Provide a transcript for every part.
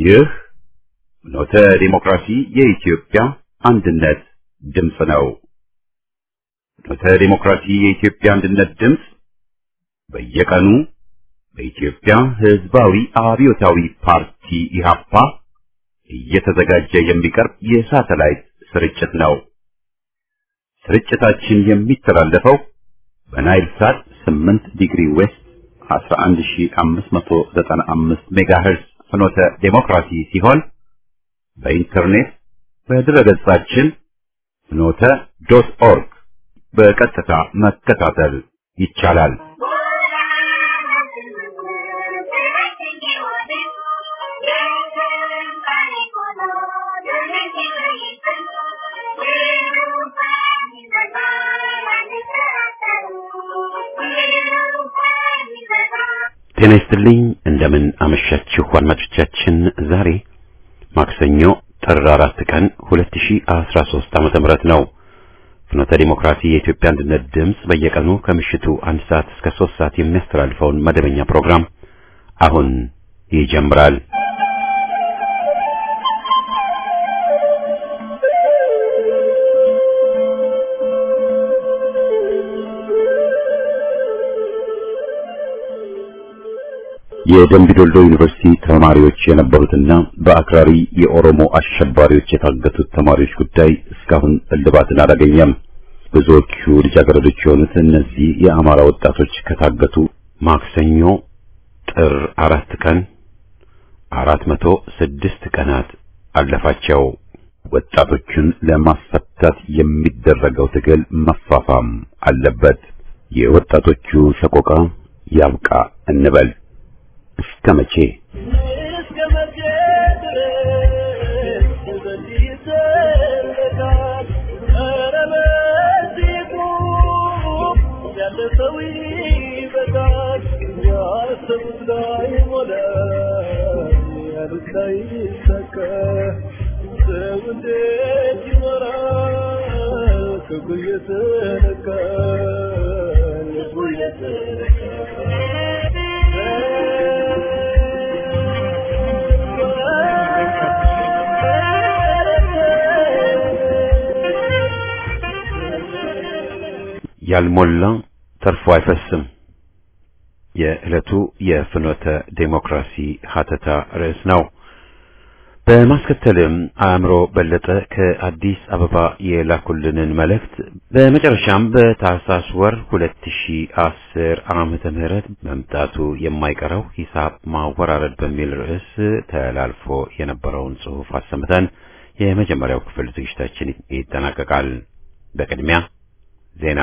ይህ ኖተ ዲሞክራሲ የኢትዮጵያ አንድነት ድምፅ ነው። ኖተ ዲሞክራሲ የኢትዮጵያ አንድነት ድምፅ በየቀኑ በኢትዮጵያ ሕዝባዊ አብዮታዊ ፓርቲ ኢህአፓ እየተዘጋጀ የሚቀርብ የሳተላይት ስርጭት ነው። ስርጭታችን የሚተላለፈው በናይል ሳት 8 ዲግሪ ዌስት 11595 ሜጋሄርዝ ፍኖተ ዴሞክራሲ ሲሆን በኢንተርኔት በድረገጻችን ፍኖተ ዶት ኦርግ በቀጥታ መከታተል ይቻላል። ጤና ይስጥልኝ። እንደምን አመሻችሁ አድማጮቻችን። ዛሬ ማክሰኞ ጥር አራት ቀን 2013 ዓመተ ምህረት ነው። ፍኖተ ዲሞክራሲ የኢትዮጵያ አንድነት ድምፅ በየቀኑ ከምሽቱ አንድ ሰዓት እስከ ሶስት ሰዓት የሚያስተላልፈውን መደበኛ ፕሮግራም አሁን ይጀምራል። የደምቢ ዶልዶ ዩኒቨርሲቲ ተማሪዎች የነበሩትና በአክራሪ የኦሮሞ አሸባሪዎች የታገቱት ተማሪዎች ጉዳይ እስካሁን እልባትን አላገኘም። ብዙዎቹ ልጃገረዶች የሆኑት እነዚህ የአማራ ወጣቶች ከታገቱ ማክሰኞ ጥር አራት ቀን አራት መቶ ስድስት ቀናት አለፋቸው። ወጣቶቹን ለማስፈታት የሚደረገው ትግል መፋፋም አለበት። የወጣቶቹ ሰቆቃ ያብቃ እንበል። እስከ መቼ ያልሞላ ተርፎ አይፈስም። የዕለቱ የፍኖተ ዴሞክራሲ ሀተታ ርዕስ ነው። በማስከተልም አእምሮ በለጠ ከአዲስ አበባ የላኩልንን መልእክት፣ በመጨረሻም በታህሳስ ወር 2010 ዓመተ ምህረት መምጣቱ የማይቀረው ሂሳብ ማወራረድ በሚል ርዕስ ተላልፎ የነበረውን ጽሑፍ አሰምተን የመጀመሪያው ክፍል ዝግጅታችን ይጠናቀቃል። በቅድሚያ ዜና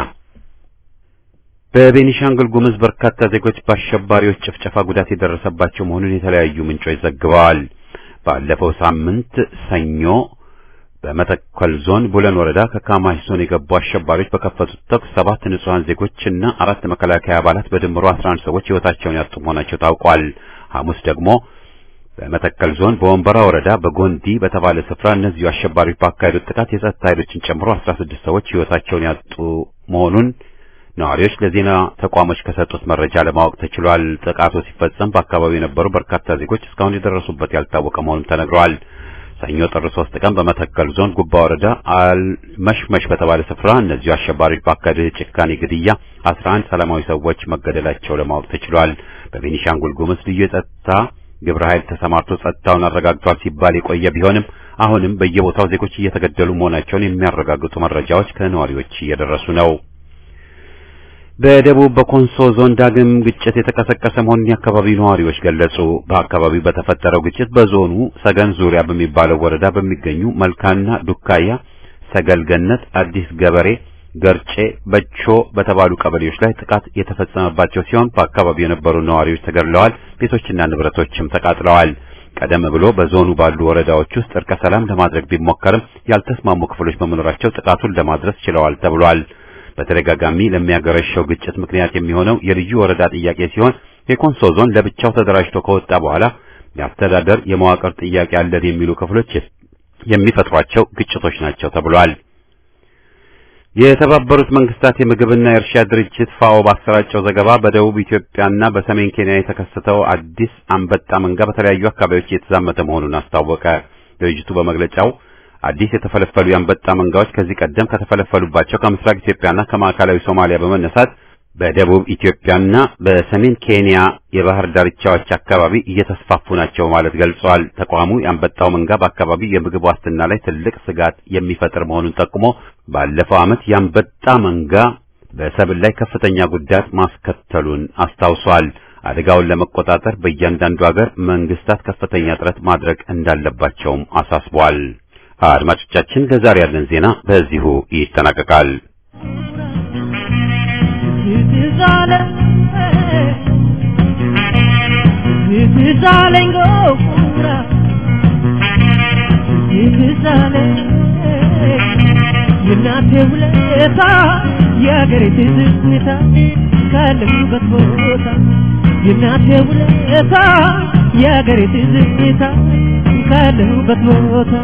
በቤኒሻንጉል ጉሙዝ በርካታ ዜጎች በአሸባሪዎች ጭፍጨፋ ጉዳት የደረሰባቸው መሆኑን የተለያዩ ምንጮች ዘግበዋል። ባለፈው ሳምንት ሰኞ በመተከል ዞን ቡለን ወረዳ ከካማሽ ዞን የገቡ አሸባሪዎች በከፈቱት ተኩስ ሰባት ንጹሐን ዜጎችና አራት መከላከያ አባላት በድምሩ 11 ሰዎች ሕይወታቸውን ያጡ መሆናቸው ታውቋል። ሐሙስ ደግሞ በመተከል ዞን በወንበራ ወረዳ በጎንዲ በተባለ ስፍራ እነዚሁ አሸባሪዎች ባካሄዱት ጥቃት የጸጥታ ኃይሎችን ጨምሮ 16 ሰዎች ሕይወታቸውን ያጡ መሆኑን ነዋሪዎች ለዜና ተቋሞች ከሰጡት መረጃ ለማወቅ ተችሏል። ጥቃቱ ሲፈጸም በአካባቢው የነበሩ በርካታ ዜጎች እስካሁን የደረሱበት ያልታወቀ መሆኑን ተነግረዋል። ሰኞ ጥር 3 ቀን በመተከል ዞን ጉባ ወረዳ አልመሽመሽ በተባለ ስፍራ እነዚሁ አሸባሪዎች ባካሄዱት የጭካኔ ግድያ 11 ሰላማዊ ሰዎች መገደላቸው ለማወቅ ተችሏል። በቤኒሻንጉል ጉሙዝ ልዩ የጸጥታ ግብረ ኃይል ተሰማርቶ ጸጥታውን አረጋግጧል ሲባል የቆየ ቢሆንም አሁንም በየቦታው ዜጎች እየተገደሉ መሆናቸውን የሚያረጋግጡ መረጃዎች ከነዋሪዎች እየደረሱ ነው። በደቡብ በኮንሶ ዞን ዳግም ግጭት የተቀሰቀሰ መሆኑን የአካባቢው ነዋሪዎች ገለጹ። በአካባቢው በተፈጠረው ግጭት በዞኑ ሰገን ዙሪያ በሚባለው ወረዳ በሚገኙ መልካና ዱካያ፣ ሰገል ገነት፣ አዲስ ገበሬ፣ ገርጬ፣ በቾ በተባሉ ቀበሌዎች ላይ ጥቃት የተፈጸመባቸው ሲሆን በአካባቢው የነበሩ ነዋሪዎች ተገድለዋል፣ ቤቶችና ንብረቶችም ተቃጥለዋል። ቀደም ብሎ በዞኑ ባሉ ወረዳዎች ውስጥ እርቀ ሰላም ለማድረግ ቢሞከርም ያልተስማሙ ክፍሎች በመኖራቸው ጥቃቱን ለማድረስ ችለዋል ተብሏል። በተደጋጋሚ ለሚያገረሸው ግጭት ምክንያት የሚሆነው የልዩ ወረዳ ጥያቄ ሲሆን የኮንሶ ዞን ለብቻው ተደራጅቶ ከወጣ በኋላ የአስተዳደር የመዋቅር ጥያቄ አለን የሚሉ ክፍሎች የሚፈጥሯቸው ግጭቶች ናቸው ተብሏል። የተባበሩት መንግስታት የምግብና የእርሻ ድርጅት ፋኦ ባሰራጨው ዘገባ በደቡብ ኢትዮጵያና በሰሜን ኬንያ የተከሰተው አዲስ አንበጣ መንጋ በተለያዩ አካባቢዎች እየተዛመተ መሆኑን አስታወቀ። ድርጅቱ በመግለጫው አዲስ የተፈለፈሉ የአንበጣ መንጋዎች ከዚህ ቀደም ከተፈለፈሉባቸው ከምስራቅ ኢትዮጵያና ከማዕከላዊ ሶማሊያ በመነሳት በደቡብ ኢትዮጵያና በሰሜን ኬንያ የባህር ዳርቻዎች አካባቢ እየተስፋፉ ናቸው ማለት ገልጸዋል። ተቋሙ የአንበጣው መንጋ በአካባቢው የምግብ ዋስትና ላይ ትልቅ ስጋት የሚፈጥር መሆኑን ጠቁሞ ባለፈው ዓመት የአንበጣ መንጋ በሰብል ላይ ከፍተኛ ጉዳት ማስከተሉን አስታውሷል። አደጋውን ለመቆጣጠር በእያንዳንዱ ሀገር መንግስታት ከፍተኛ ጥረት ማድረግ እንዳለባቸውም አሳስቧል። አድማጮቻችን ለዛሬ ያለን ዜና በዚሁ ይጠናቀቃል። የእናቴ ውለታ የአገሬ ትዝታ ካለሁበት ቦታ የእናቴ ውለታ የአገሬ ትዝታ ካለሁበት ቦታ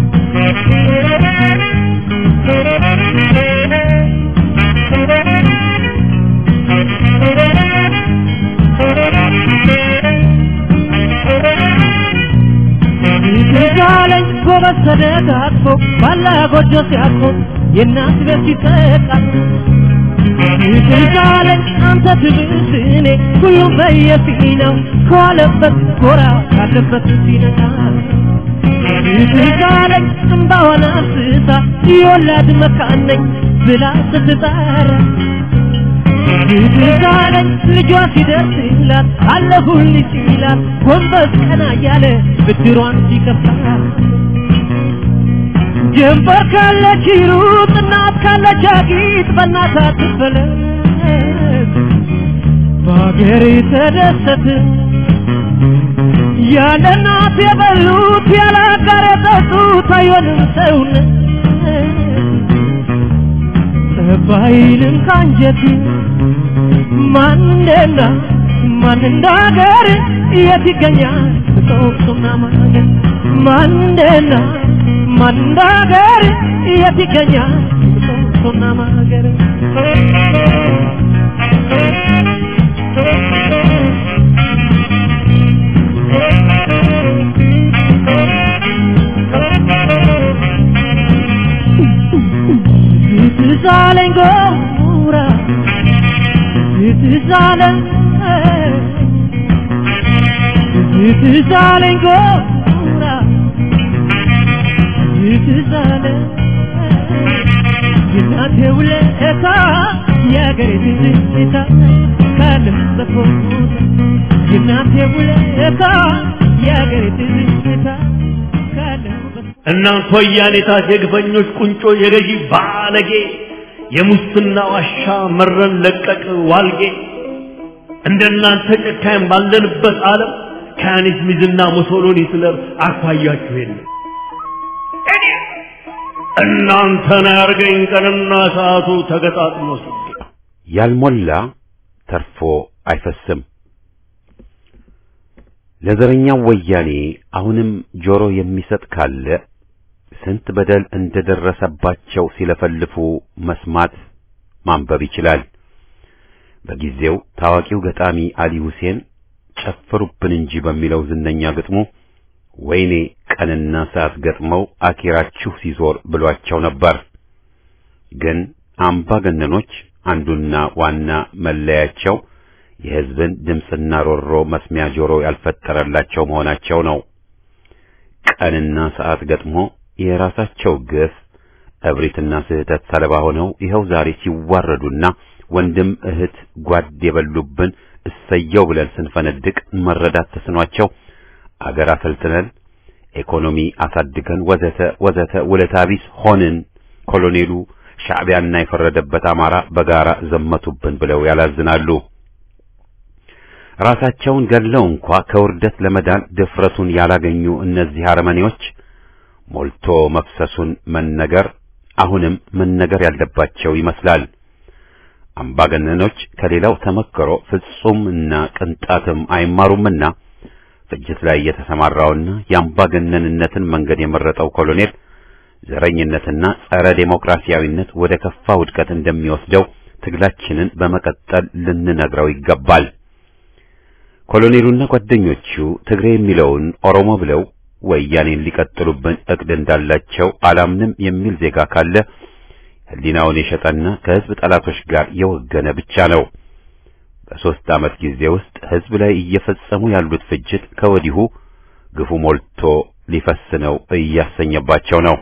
ይዛለኝ ጎበዝ ተደጋግፎ ባላ ጎጆ ሲያቆ የእናት ቤት ሲጠቃ ይዛለኝ አንተ ትብስ እኔ ሁሉም በየፊናው ከዋለበት ጎራ ካለበት ሲነቃ ይዛለኝ እምባዋን አፍስሳ የወላድ መካን ነኝ ብላ ስትጠራ ይዛለኝ ልጇ ሲደርስላት አለሁልሽ ሲላት ጎንበስ ቀና እያለ ብድሯን ሲከፍላ ጀንበር ካለች ሩጥ እናት ካለች አጊጥ በእናት አትፈለግ በአገሬ ተደሰት ያለ እናት የበሉት ያለ አጋር የጠጡት አይሆንም ሰውነት ጠባይንም ካንጀት ማንና ማን እንደ ሀገር የት ይገኛል ጦቅሱና ማገር ማንና ማን እንደ ሀገር የት ይገኛል ጦቅሱና ማገር ትዛለኝ ጎራ ትዛለኝ ትዛለኝ ጎራ ትዛለኝ የእናቴ ውለታ የአገሬ ትዝታ ካለሁበት ቦታ የእናቴ ውለታ የአገሬ ትዝታ ካለሁበት እናንተ ወያኔታት የግፈኞች ቁንጮ የገዢ ባለጌ የሙስና ዋሻ መረን ለቀቅ ዋልጌ እንደናንተ ጨካኝ ባለንበት ዓለም ከያኔት ሚዝና ሙሶሎኒ ስለር አኳያችሁ የለም። እናንተን ያርገኝ ቀንና ሰዓቱ ተገጣጥሞ ሲገኝ ያልሞላ ተርፎ አይፈስም። ለዘረኛው ወያኔ አሁንም ጆሮ የሚሰጥ ካለ ስንት በደል እንደደረሰባቸው ሲለፈልፉ መስማት ማንበብ ይችላል። በጊዜው ታዋቂው ገጣሚ አሊ ሁሴን ጨፍሩብን እንጂ በሚለው ዝነኛ ግጥሙ ወይኔ ቀንና ሰዓት ገጥመው አኪራችሁ ሲዞር ብሏቸው ነበር። ግን አምባገነኖች አንዱና ዋና መለያቸው የሕዝብን ድምፅና ሮሮ መስሚያ ጆሮ ያልፈጠረላቸው መሆናቸው ነው። ቀንና ሰዓት ገጥሞ የራሳቸው ግፍ እብሪትና ስህተት ሰለባ ሆነው ይኸው ዛሬ ሲዋረዱና ወንድም እህት ጓድ የበሉብን እሰየው ብለን ስንፈነድቅ መረዳት ተስኗቸው አገር አሰልጥነን ኢኮኖሚ አሳድገን ወዘተ ወዘተ ውለታ ቢስ ሆንን። ኮሎኔሉ ሻዕቢያና የፈረደበት አማራ በጋራ ዘመቱብን ብለው ያላዝናሉ። ራሳቸውን ገድለው እንኳ ከውርደት ለመዳን ድፍረቱን ያላገኙ እነዚህ አረመኔዎች ሞልቶ መፍሰሱን መነገር አሁንም መነገር ያለባቸው ይመስላል። አምባገነኖች ከሌላው ተመክሮ ፍጹምና ቅንጣትም አይማሩምና ፍጅት ላይ የተሰማራውና የአምባገነንነትን መንገድ የመረጠው ኮሎኔል ዘረኝነትና ጸረ ዴሞክራሲያዊነት ወደ ከፋ ውድቀት እንደሚወስደው ትግላችንን በመቀጠል ልንነግረው ይገባል። ኮሎኔሉና ጓደኞቹ ትግሬ የሚለውን ኦሮሞ ብለው ወያኔን ሊቀጥሉብን እቅድ እንዳላቸው አላምንም የሚል ዜጋ ካለ ሕሊናውን የሸጠና ከሕዝብ ጠላቶች ጋር የወገነ ብቻ ነው። በሦስት ዓመት ጊዜ ውስጥ ሕዝብ ላይ እየፈጸሙ ያሉት ፍጅት ከወዲሁ ግፉ ሞልቶ ሊፈስ ነው እያሰኘባቸው ነው።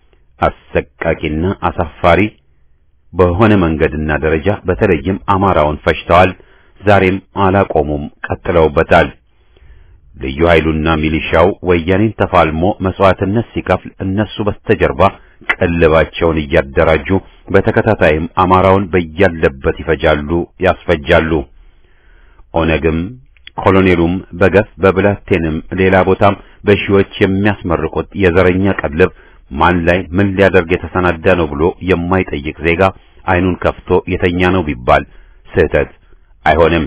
አሰቃቂና አሳፋሪ በሆነ መንገድና ደረጃ በተለይም አማራውን ፈጅተዋል። ዛሬም አላቆሙም፣ ቀጥለውበታል። ልዩ ኃይሉና ሚሊሻው ወያኔን ተፋልሞ መስዋዕትነት ሲከፍል እነሱ በስተጀርባ ቀልባቸውን እያደራጁ በተከታታይም አማራውን በያለበት ይፈጃሉ፣ ያስፈጃሉ። ኦነግም ኮሎኔሉም በገፍ በብላቴንም ሌላ ቦታም በሺዎች የሚያስመርቁት የዘረኛ ቀልብ ማን ላይ ምን ሊያደርግ የተሰናዳ ነው ብሎ የማይጠይቅ ዜጋ አይኑን ከፍቶ የተኛ ነው ቢባል ስህተት አይሆንም።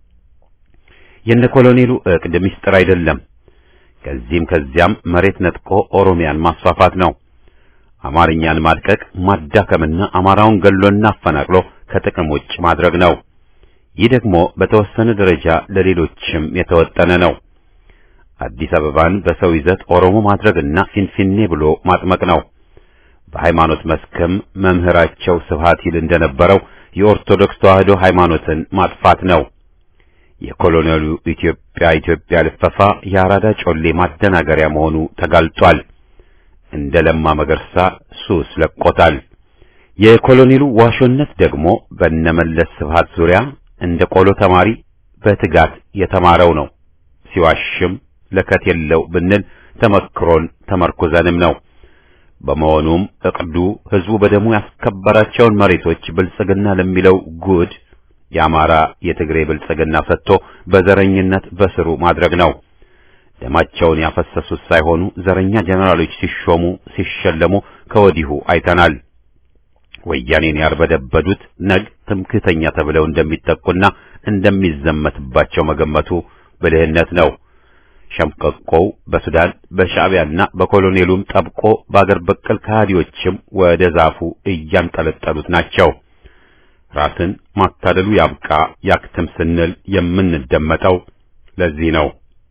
የነ ኮሎኔሉ እቅድ ምስጢር አይደለም። ከዚህም ከዚያም መሬት ነጥቆ ኦሮሚያን ማስፋፋት ነው። አማርኛን ማድቀቅ፣ ማዳከምና አማራውን ገሎና አፈናቅሎ ከጥቅም ውጭ ማድረግ ነው። ይህ ደግሞ በተወሰነ ደረጃ ለሌሎችም የተወጠነ ነው። አዲስ አበባን በሰው ይዘት ኦሮሞ ማድረግና ፊንፊኔ ብሎ ማጥመቅ ነው። በሃይማኖት መስክም መምህራቸው ስብሐት ይል እንደነበረው የኦርቶዶክስ ተዋሕዶ ሃይማኖትን ማጥፋት ነው። የኮሎኔሉ ኢትዮጵያ ኢትዮጵያ ልፈፋ የአራዳ ጮሌ ማደናገሪያ መሆኑ ተጋልጧል። እንደ ለማ መገርሳ ሱስ ለቆታል። የኮሎኔሉ ዋሾነት ደግሞ በነመለስ ስብሐት ዙሪያ እንደ ቆሎ ተማሪ በትጋት የተማረው ነው። ሲዋሽም ለከት የለው ብንል ተመክሮን ተመርኩዘንም ነው። በመሆኑም እቅዱ ህዝቡ በደሙ ያስከበራቸውን መሬቶች ብልጽግና ለሚለው ጉድ የአማራ የትግሬ ብልጽግና ሰጥቶ በዘረኝነት በስሩ ማድረግ ነው። ደማቸውን ያፈሰሱት ሳይሆኑ ዘረኛ ጀነራሎች ሲሾሙ ሲሸለሙ ከወዲሁ አይተናል። ወያኔን ያርበደበዱት ነግ ትምክህተኛ ተብለው እንደሚጠቁና እንደሚዘመትባቸው መገመቱ ብልህነት ነው። ሸምቀቆው በሱዳን በሻዕቢያና በኮሎኔሉም ጠብቆ በአገር በቀል ከሃዲዎችም ወደ ዛፉ እያንጠለጠሉት ናቸው። ራስን ማታደሉ ያብቃ ያክትም ስንል የምንደመጠው ለዚህ ነው።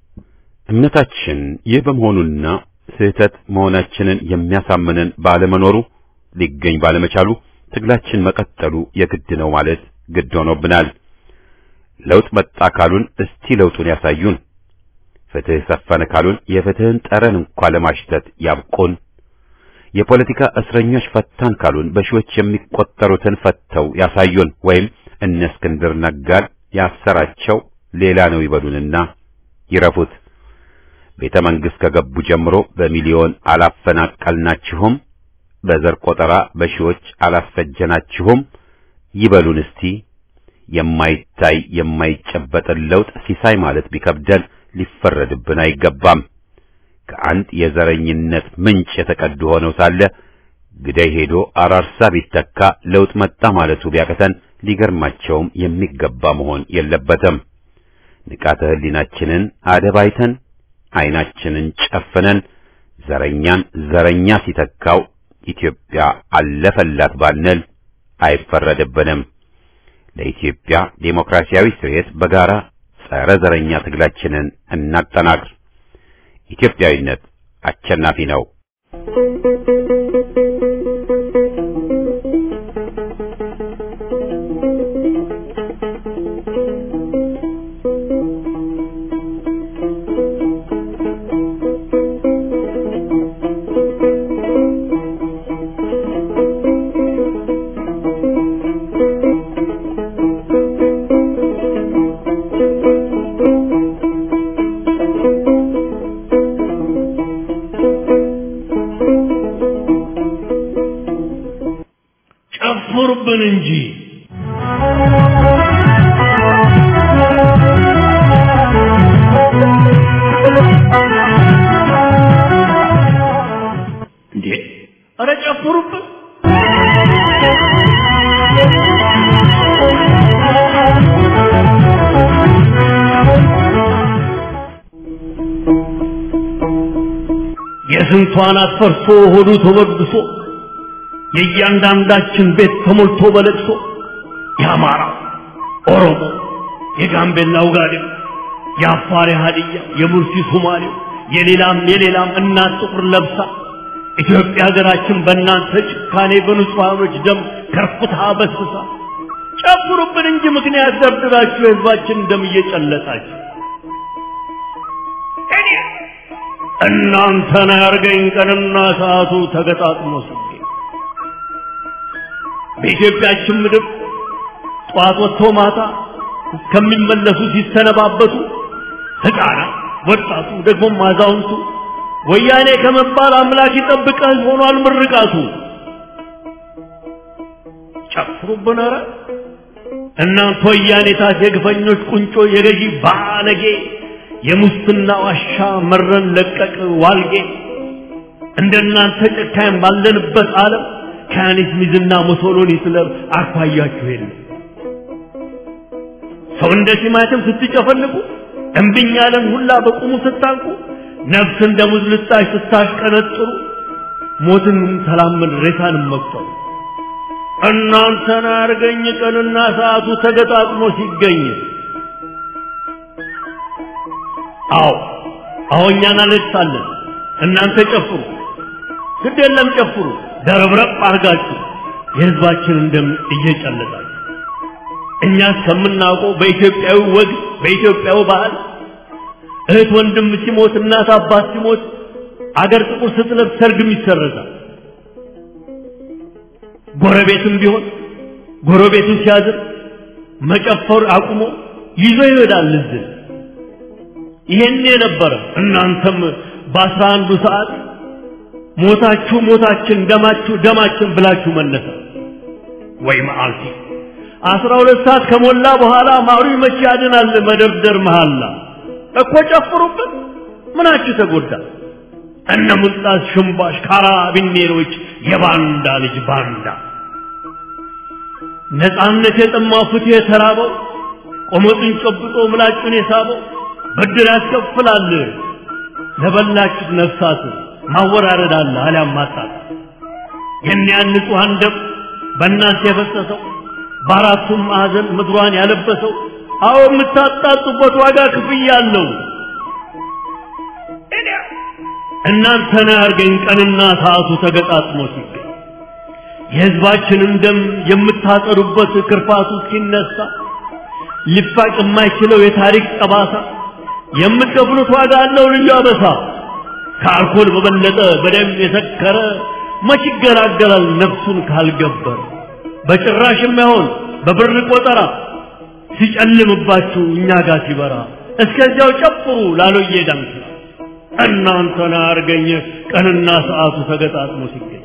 እምነታችን ይህ በመሆኑና ስህተት መሆናችንን የሚያሳምነን ባለመኖሩ ሊገኝ ባለመቻሉ ትግላችን መቀጠሉ የግድ ነው ማለት ግድ ሆኖብናል። ለውጥ መጣ ካሉን እስቲ ለውጡን ያሳዩን። ፍትህ ሰፈነ ካሉን የፍትህን ጠረን እንኳ ለማሽተት ያብቁን። የፖለቲካ እስረኞች ፈታን ካሉን በሺዎች የሚቆጠሩትን ፈተው ያሳዩን። ወይም እነ እስክንድር ነጋን ያሰራቸው ሌላ ነው ይበሉንና ይረፉት። ቤተ መንግሥት ከገቡ ጀምሮ በሚሊዮን አላፈናቀልናችሁም፣ በዘር ቆጠራ በሺዎች አላስፈጀናችሁም ይበሉን እስቲ። የማይታይ የማይጨበጥን ለውጥ ሲሳይ ማለት ቢከብደን ሊፈረድብን አይገባም። ከአንድ የዘረኝነት ምንጭ የተቀዱ ሆነው ሳለ ግዳይ ሄዶ አራርሳ ቢተካ ለውጥ መጣ ማለቱ ቢያቅተን ሊገርማቸውም የሚገባ መሆን የለበትም። ንቃተ ሕሊናችንን አደባይተን ዓይናችንን ጨፍነን ዘረኛን ዘረኛ ሲተካው ኢትዮጵያ አለፈላት ባንል አይፈረድብንም። ለኢትዮጵያ ዴሞክራሲያዊ ስርየት በጋራ ጸረ ዘረኛ ትግላችንን እናጠናክር። ኢትዮጵያዊነት አሸናፊ ነው። ጨፍሩብን እንጂ እንዴ! ኧረ ጨፍሩብን! የስንቷን አትፈርሶ ሆዱ ተወድሶ የእያንዳንዳችን ቤት ተሞልቶ በለቅሶ የአማራ ኦሮሞ፣ የጋምቤላ ውጋዴው፣ የአፋር የሀዲያ፣ የሙርሲ ሶማሌው፣ የሌላም የሌላም እናት ጥቁር ለብሳ ኢትዮጵያ ሀገራችን በእናንተ ጭካኔ በንጹሐኖች ደም ከርፍታ በስሳ ጨፍሩብን እንጂ ምክንያት ደርድራችሁ የህዝባችን ደም እየጨለጣችሁ እኔ እናንተን ያርገኝ ቀንና ሰዓቱ ተገጣጥሞ ሲገኝ በኢትዮጵያችን ምድር ጠዋት ወጥቶ ማታ እስከሚመለሱ ሲሰነባበቱ ሕፃናት፣ ወጣቱ፣ ደግሞም አዛውንቱ ወያኔ ከመባል አምላክ ይጠብቀህ ሆኗል ምርቃቱ። ጨፍሩብን ኧረ እናንተ ወያኔ ታት የግፈኞች ቁንጮ የገዢ ባለጌ የሙስና ዋሻ መረን ለቀቅ ዋልጌ እንደናንተ ጨካኝ ባለንበት ዓለም ከያኔት ሚዝና ሙሶሎኒ ስለም አኳያችሁ የለም። ሰው እንደ ቲማቲም ስትጨፈልቁ እምብኝ ያለን ሁላ በቁሙ ስታንቁ ነፍስ እንደ ሙዝ ልጣሽ ስታሽቀነጥሩ ሞትን ተላመድ ሬሳንም መቁጠሩ እናንተን አርገኝ ቀንና ሰዓቱ ተገጣጥሞ ሲገኝ አዎ አዎ እኛን አለቅሳለን እናንተ ጨፍሩ ግድ የለም ጨፍሩ ደረብረብ አርጋችሁ የህዝባችንን ደም እየጨለጣችሁ እኛ እስከምናውቀው በኢትዮጵያዊ ወግ በኢትዮጵያዊ ባህል እህት ወንድም ሲሞት እናት አባት ሲሞት አገር ጥቁር ስትለብስ ሰርግም ይሰረዛል። ጎረቤትም ቢሆን ጎረቤቱ ሲያዝን መጨፈር አቁሞ ይዞ ይሄዳል እዝን። ይሄን የነበረ እናንተም በአስራ አንዱ ሰዓት ሞታችሁ ሞታችን ደማችሁ ደማችን ብላችሁ መነሳ ወይ መዓልቲ አስራ ሁለት ሰዓት ከሞላ በኋላ ማሩ መቼ ያድናል መደርደር መሃላ እኮ ጨፍሩበት ምናችሁ ተጎዳ እነ ሙልጣስ ሽምባሽ ካራቢኔሮች የባንዳ ልጅ ባንዳ ነፃነት የጠማው ፍትህ የተራበው ቆመጡን ጨብጦ ምላጩን የሳበው ብድር ያስከፍላል ለበላችሁት ነፍሳት ማወራረድ አለ አሊያም ማጣት የኒያን ንጹሐን ደም በእናንተ የፈሰሰው በአራቱም ማዕዘን ምድሯን ያለበሰው አዎ የምታጣጡበት ዋጋ ክፍያ አለው። እናንተን ያርገኝ ቀንና ሰዓቱ ተገጣጥሞ ሲገኝ የሕዝባችንን ደም የምታጠሩበት ክርፋቱ ሲነሳ ሊፋቅ የማይችለው የታሪክ ጠባሳ የምትከፍሉት ዋጋ አለው ልዩ አበሳ። ከአልኮል በበለጠ በደም የሰከረ መች ይገላገላል ነፍሱን ካልገበር በጭራሽ የማይሆን በብር ቆጠራ ሲጨልምባችሁ እኛ ጋር ሲበራ እስከዚያው ጨፍሩ ላሎዬ ዳንስ እናንተን አርገኝ ቀንና ሰዓቱ ተገጣጥሞ ሲገኝ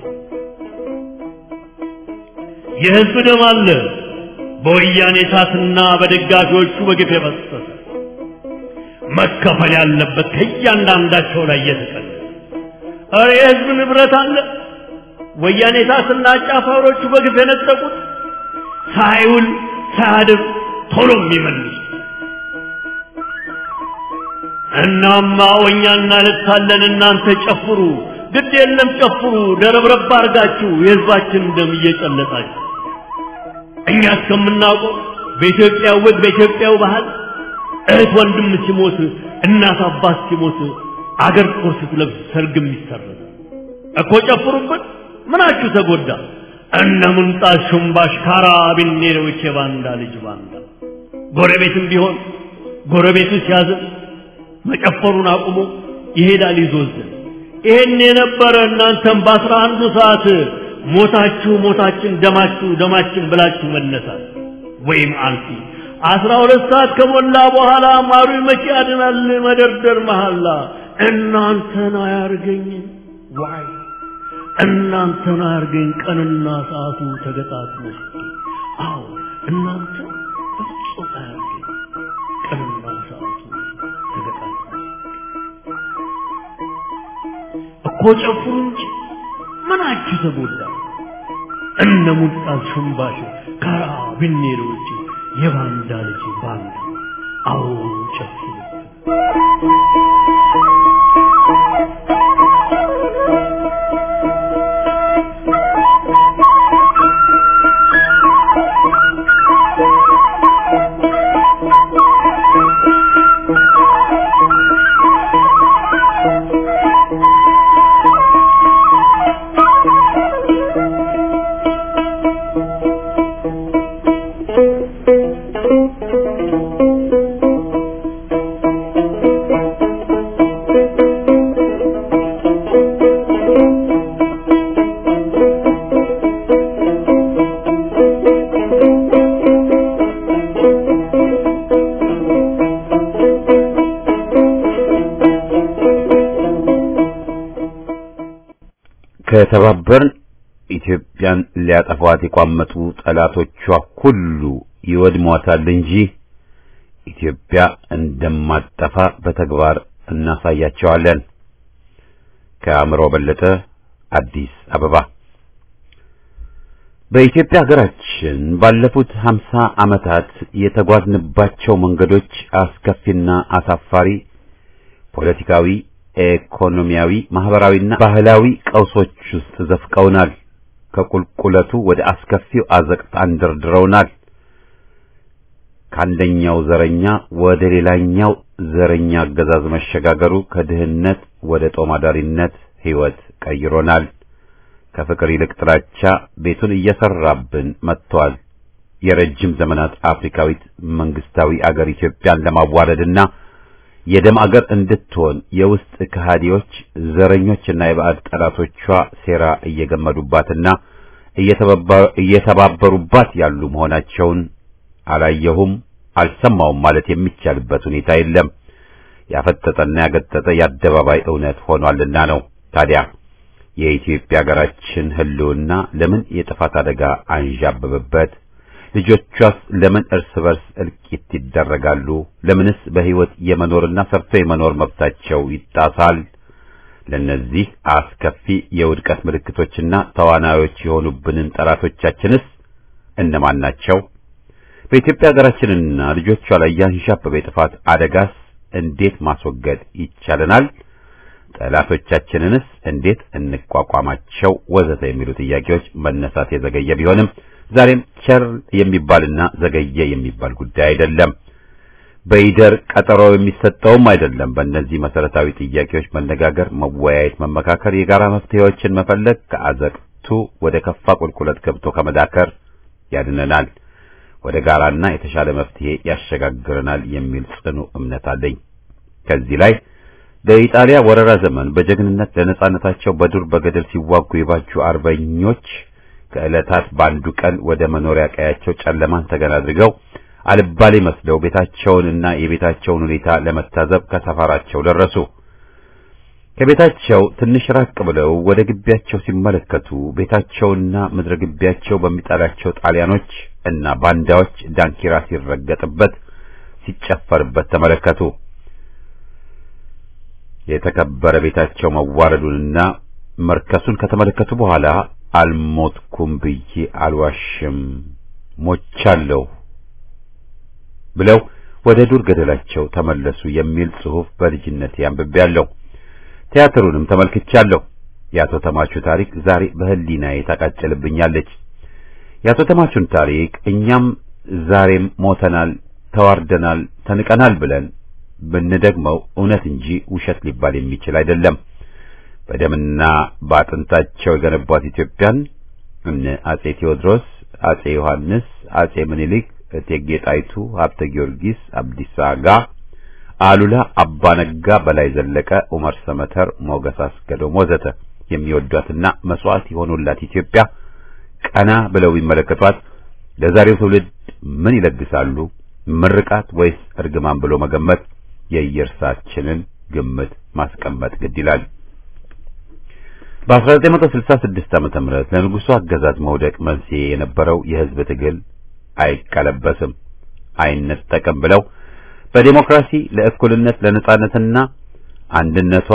የሕዝብ ደም አለ በወያኔ እሳትና በደጋፊዎቹ በግፍ የፈሰሰ መከፈል ያለበት ከእያንዳንዳቸው ላይ እየተቀለ ኧረ የሕዝብ ንብረት አለ ወያኔ እሳትና አጫፋሪዎቹ በግፍ የነጠቁት ሳይውል ሳያድር ቶሎ የሚመልሱ እናማ ወኛ እናለቅሳለን እናንተ ጨፍሩ ግድ የለም ጨፍሩ ደረብረብ አርጋችሁ የሕዝባችን ደም እየጨለጣችሁ እኛ እስከምናውቀው በኢትዮጵያ ወግ በኢትዮጵያው ባህል እህት ወንድም ሲሞት እናት አባት ሲሞት አገር ጥቁር ስትለብስ ሰርግም ይሰረዝ እኮ ጨፍሩበት ምናችሁ ተጎዳ እነ ሙንጣት ሹምባሽ ካራቢኔሮች የባንዳ ልጅ ባንዳ ጎረቤትም ቢሆን ጎረቤቱ ሲያዝን መጨፈሩን አቁሞ ይሄዳል ይዞዝን ይሄን የነበረ እናንተም በአስራ አንዱ ሰዓት ሞታችሁ ሞታችን ደማችሁ ደማችን ብላችሁ መነሳት ወይም አልፊ አስራ ሁለት ሰዓት ከሞላ በኋላ ማሩ መቼ ያድናል መደርደር መሐላ እናንተን አያርገኝ ዋይ እናንተን አያርገኝ ቀንና ሰዓቱ ተገጣጥሞ አዎ እናንተ ፍጹም አያርገኝ ቀንና ሰዓቱ ተገጣጥሞ እኮ ጨፍሩ እንጂ ምናችሁ ተጎዳ እነ ሙልጣት ሽምባሽ ካራቢኔሮች የባንዳ ልጅ ባንዳ አዎ ጨፍሩ ከተባበርን ኢትዮጵያን ሊያጠፏት የቋመጡ ጠላቶቿ ሁሉ ይወድሟታል እንጂ ኢትዮጵያ እንደማጠፋ በተግባር እናሳያቸዋለን። ከአእምሮ በለጠ አዲስ አበባ። በኢትዮጵያ ሀገራችን ባለፉት ሀምሳ ዓመታት የተጓዝንባቸው መንገዶች አስከፊና አሳፋሪ ፖለቲካዊ፣ ኢኮኖሚያዊ፣ ማህበራዊና ባህላዊ ቀውሶች ውስጥ ዘፍቀውናል። ከቁልቁለቱ ወደ አስከፊው አዘቅት አንደርድረውናል። ከአንደኛው ዘረኛ ወደ ሌላኛው ዘረኛ አገዛዝ መሸጋገሩ ከድህነት ወደ ጦማዳሪነት ሕይወት ቀይሮናል። ከፍቅር ይልቅ ጥላቻ ቤቱን እየሰራብን መጥቷል። የረጅም ዘመናት አፍሪካዊት መንግስታዊ አገር ኢትዮጵያን ለማዋረድና የደም አገር እንድትሆን የውስጥ ከሃዲዎች ዘረኞችና የባዕድ ጠላቶቿ ሴራ እየገመዱባትና እየተባበሩባት ያሉ መሆናቸውን አላየሁም አልሰማውም ማለት የሚቻልበት ሁኔታ የለም። ያፈጠጠና ያገጠጠ የአደባባይ እውነት ሆኗልና ነው። ታዲያ የኢትዮጵያ ሀገራችን ሕልውና ለምን የጥፋት አደጋ አንዣበበበት? ልጆቿስ ለምን እርስ በርስ እልቂት ይደረጋሉ? ለምንስ በሕይወት የመኖርና ሰርቶ የመኖር መብታቸው ይጣሳል? ለነዚህ አስከፊ የውድቀት ምልክቶችና ተዋናዮች የሆኑብንን ጠላቶቻችንስ እነማን ናቸው? በኢትዮጵያ ሀገራችንና ልጆቿ ላይ ያንዣበበ የጥፋት አደጋስ እንዴት ማስወገድ ይቻለናል? ጠላቶቻችንንስ እንዴት እንቋቋማቸው? ወዘተ የሚሉ ጥያቄዎች መነሳት የዘገየ ቢሆንም ዛሬም ቸር የሚባልና ዘገየ የሚባል ጉዳይ አይደለም። በይደር ቀጠሮ የሚሰጠውም አይደለም። በእነዚህ መሰረታዊ ጥያቄዎች መነጋገር፣ መወያየት፣ መመካከር፣ የጋራ መፍትሄዎችን መፈለግ ከአዘቅቱ ወደ ከፋ ቁልቁለት ገብቶ ከመዳከር ያድነናል፣ ወደ ጋራና የተሻለ መፍትሄ ያሸጋግረናል የሚል ጽኑ እምነት አለኝ። ከዚህ ላይ በኢጣሊያ ወረራ ዘመን በጀግንነት ለነጻነታቸው በዱር በገደል ሲዋጉ የባጁ አርበኞች ከዕለታት በአንዱ ቀን ወደ መኖሪያ ቀያቸው ጨለማን ተገን አድርገው አልባሌ መስለው ቤታቸውንና የቤታቸውን ሁኔታ ለመታዘብ ከሰፈራቸው ደረሱ። ከቤታቸው ትንሽ ራቅ ብለው ወደ ግቢያቸው ሲመለከቱ ቤታቸውና ምድረ ግቢያቸው በሚጣላቸው ጣሊያኖች እና ባንዳዎች ዳንኪራ ሲረገጥበት፣ ሲጨፈርበት ተመለከቱ። የተከበረ ቤታቸው መዋረዱንና መርከሱን ከተመለከቱ በኋላ አልሞትኩም ብዬ አልዋሽም፣ ሞቻለሁ ብለው ወደ ዱር ገደላቸው ተመለሱ የሚል ጽሑፍ በልጅነቴ አንብቤያለሁ። ቲያትሩንም ተመልክቻለሁ። የአቶ ተማቹ ታሪክ ዛሬ በሕሊናዬ ታቃጭልብኛለች። የአቶ ተማቹን ታሪክ እኛም ዛሬም ሞተናል፣ ተዋርደናል፣ ተንቀናል ብለን ብንደግመው እውነት እንጂ ውሸት ሊባል የሚችል አይደለም። በደምና በአጥንታቸው የገነቧት ኢትዮጵያን እነ አጼ ቴዎድሮስ፣ አጼ ዮሐንስ፣ አጼ ምኒልክ፣ እቴጌ ጣይቱ፣ ሀብተ ጊዮርጊስ፣ አብዲሳ አጋ፣ አሉላ አባነጋ፣ በላይ ዘለቀ፣ ዑመር ሰመተር፣ ሞገስ አስገዶም ወዘተ የሚወዷትና መስዋዕት የሆኑላት ኢትዮጵያ ቀና ብለው ቢመለከቷት ለዛሬው ትውልድ ምን ይለግሳሉ? ምርቃት ወይስ እርግማን ብሎ መገመት የየእርሳችንን ግምት ማስቀመጥ ግድ ይላል። በ1966 ዓመተ ምህረት ለንጉሱ አገዛዝ መውደቅ መንስኤ የነበረው የሕዝብ ትግል አይቀለበስም፣ አይነጠቅም ብለው በዴሞክራሲ ለእኩልነት ለነጻነትና አንድነቷ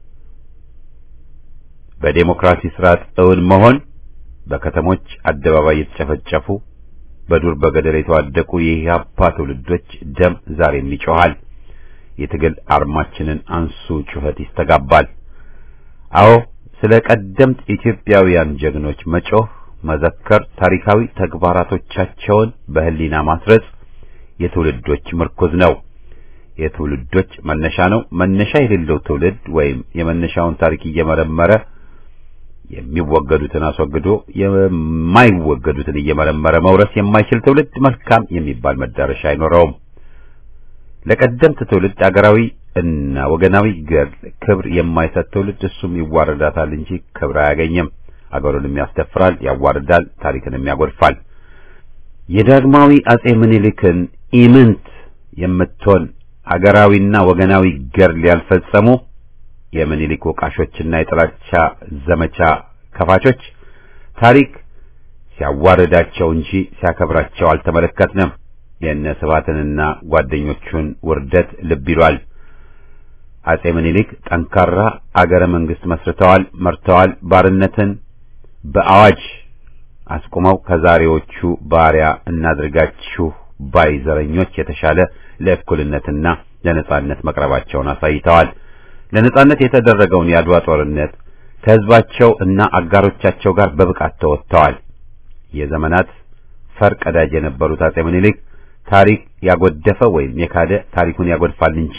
በዴሞክራሲ ስርዓት እውን መሆን በከተሞች አደባባይ የተጨፈጨፉ በዱር በገደል የተዋደቁ የኢህአፓ ትውልዶች ደም ዛሬም ይጮኻል። የትግል አርማችንን አንሱ ጩኸት ይስተጋባል። አዎ ስለ ቀደምት ኢትዮጵያውያን ጀግኖች መጮህ፣ መዘከር፣ ታሪካዊ ተግባራቶቻቸውን በህሊና ማስረጽ የትውልዶች ምርኩዝ ነው። የትውልዶች መነሻ ነው። መነሻ የሌለው ትውልድ ወይም የመነሻውን ታሪክ እየመረመረ የሚወገዱትን አስወግዶ የማይወገዱትን እየመረመረ መውረስ የማይችል ትውልድ መልካም የሚባል መዳረሻ አይኖረውም። ለቀደምት ትውልድ አገራዊ እና ወገናዊ ገድል ክብር የማይሰጥ ትውልድ እሱም ይዋረዳታል እንጂ ክብር አያገኝም። አገሩንም ያስደፍራል፣ ያዋርዳል፣ ታሪክንም ያጎድፋል። የዳግማዊ አጼ ምኒልክን ኢምንት የምትሆን አገራዊና ወገናዊ ገድል ያልፈጸሙ የምኒልክ ወቃሾችና የጥላቻ ዘመቻ ከፋቾች ታሪክ ሲያዋርዳቸው እንጂ ሲያከብራቸው አልተመለከትንም። የእነ ስብሐትንና ጓደኞቹን ውርደት ልብ ይሏል። አጼ ምኒልክ ጠንካራ አገረ መንግስት መስርተዋል፣ መርተዋል። ባርነትን በአዋጅ አስቁመው ከዛሬዎቹ ባሪያ እናድርጋችሁ ባይ ዘረኞች የተሻለ ለእኩልነትና ለነጻነት መቅረባቸውን አሳይተዋል። ለነጻነት የተደረገውን የአድዋ ጦርነት ከህዝባቸው እና አጋሮቻቸው ጋር በብቃት ተወጥተዋል። የዘመናት ፈር ቀዳጅ የነበሩት አጼ ምኒልክ ታሪክ ያጎደፈ ወይም የካደ ታሪኩን ያጎድፋል እንጂ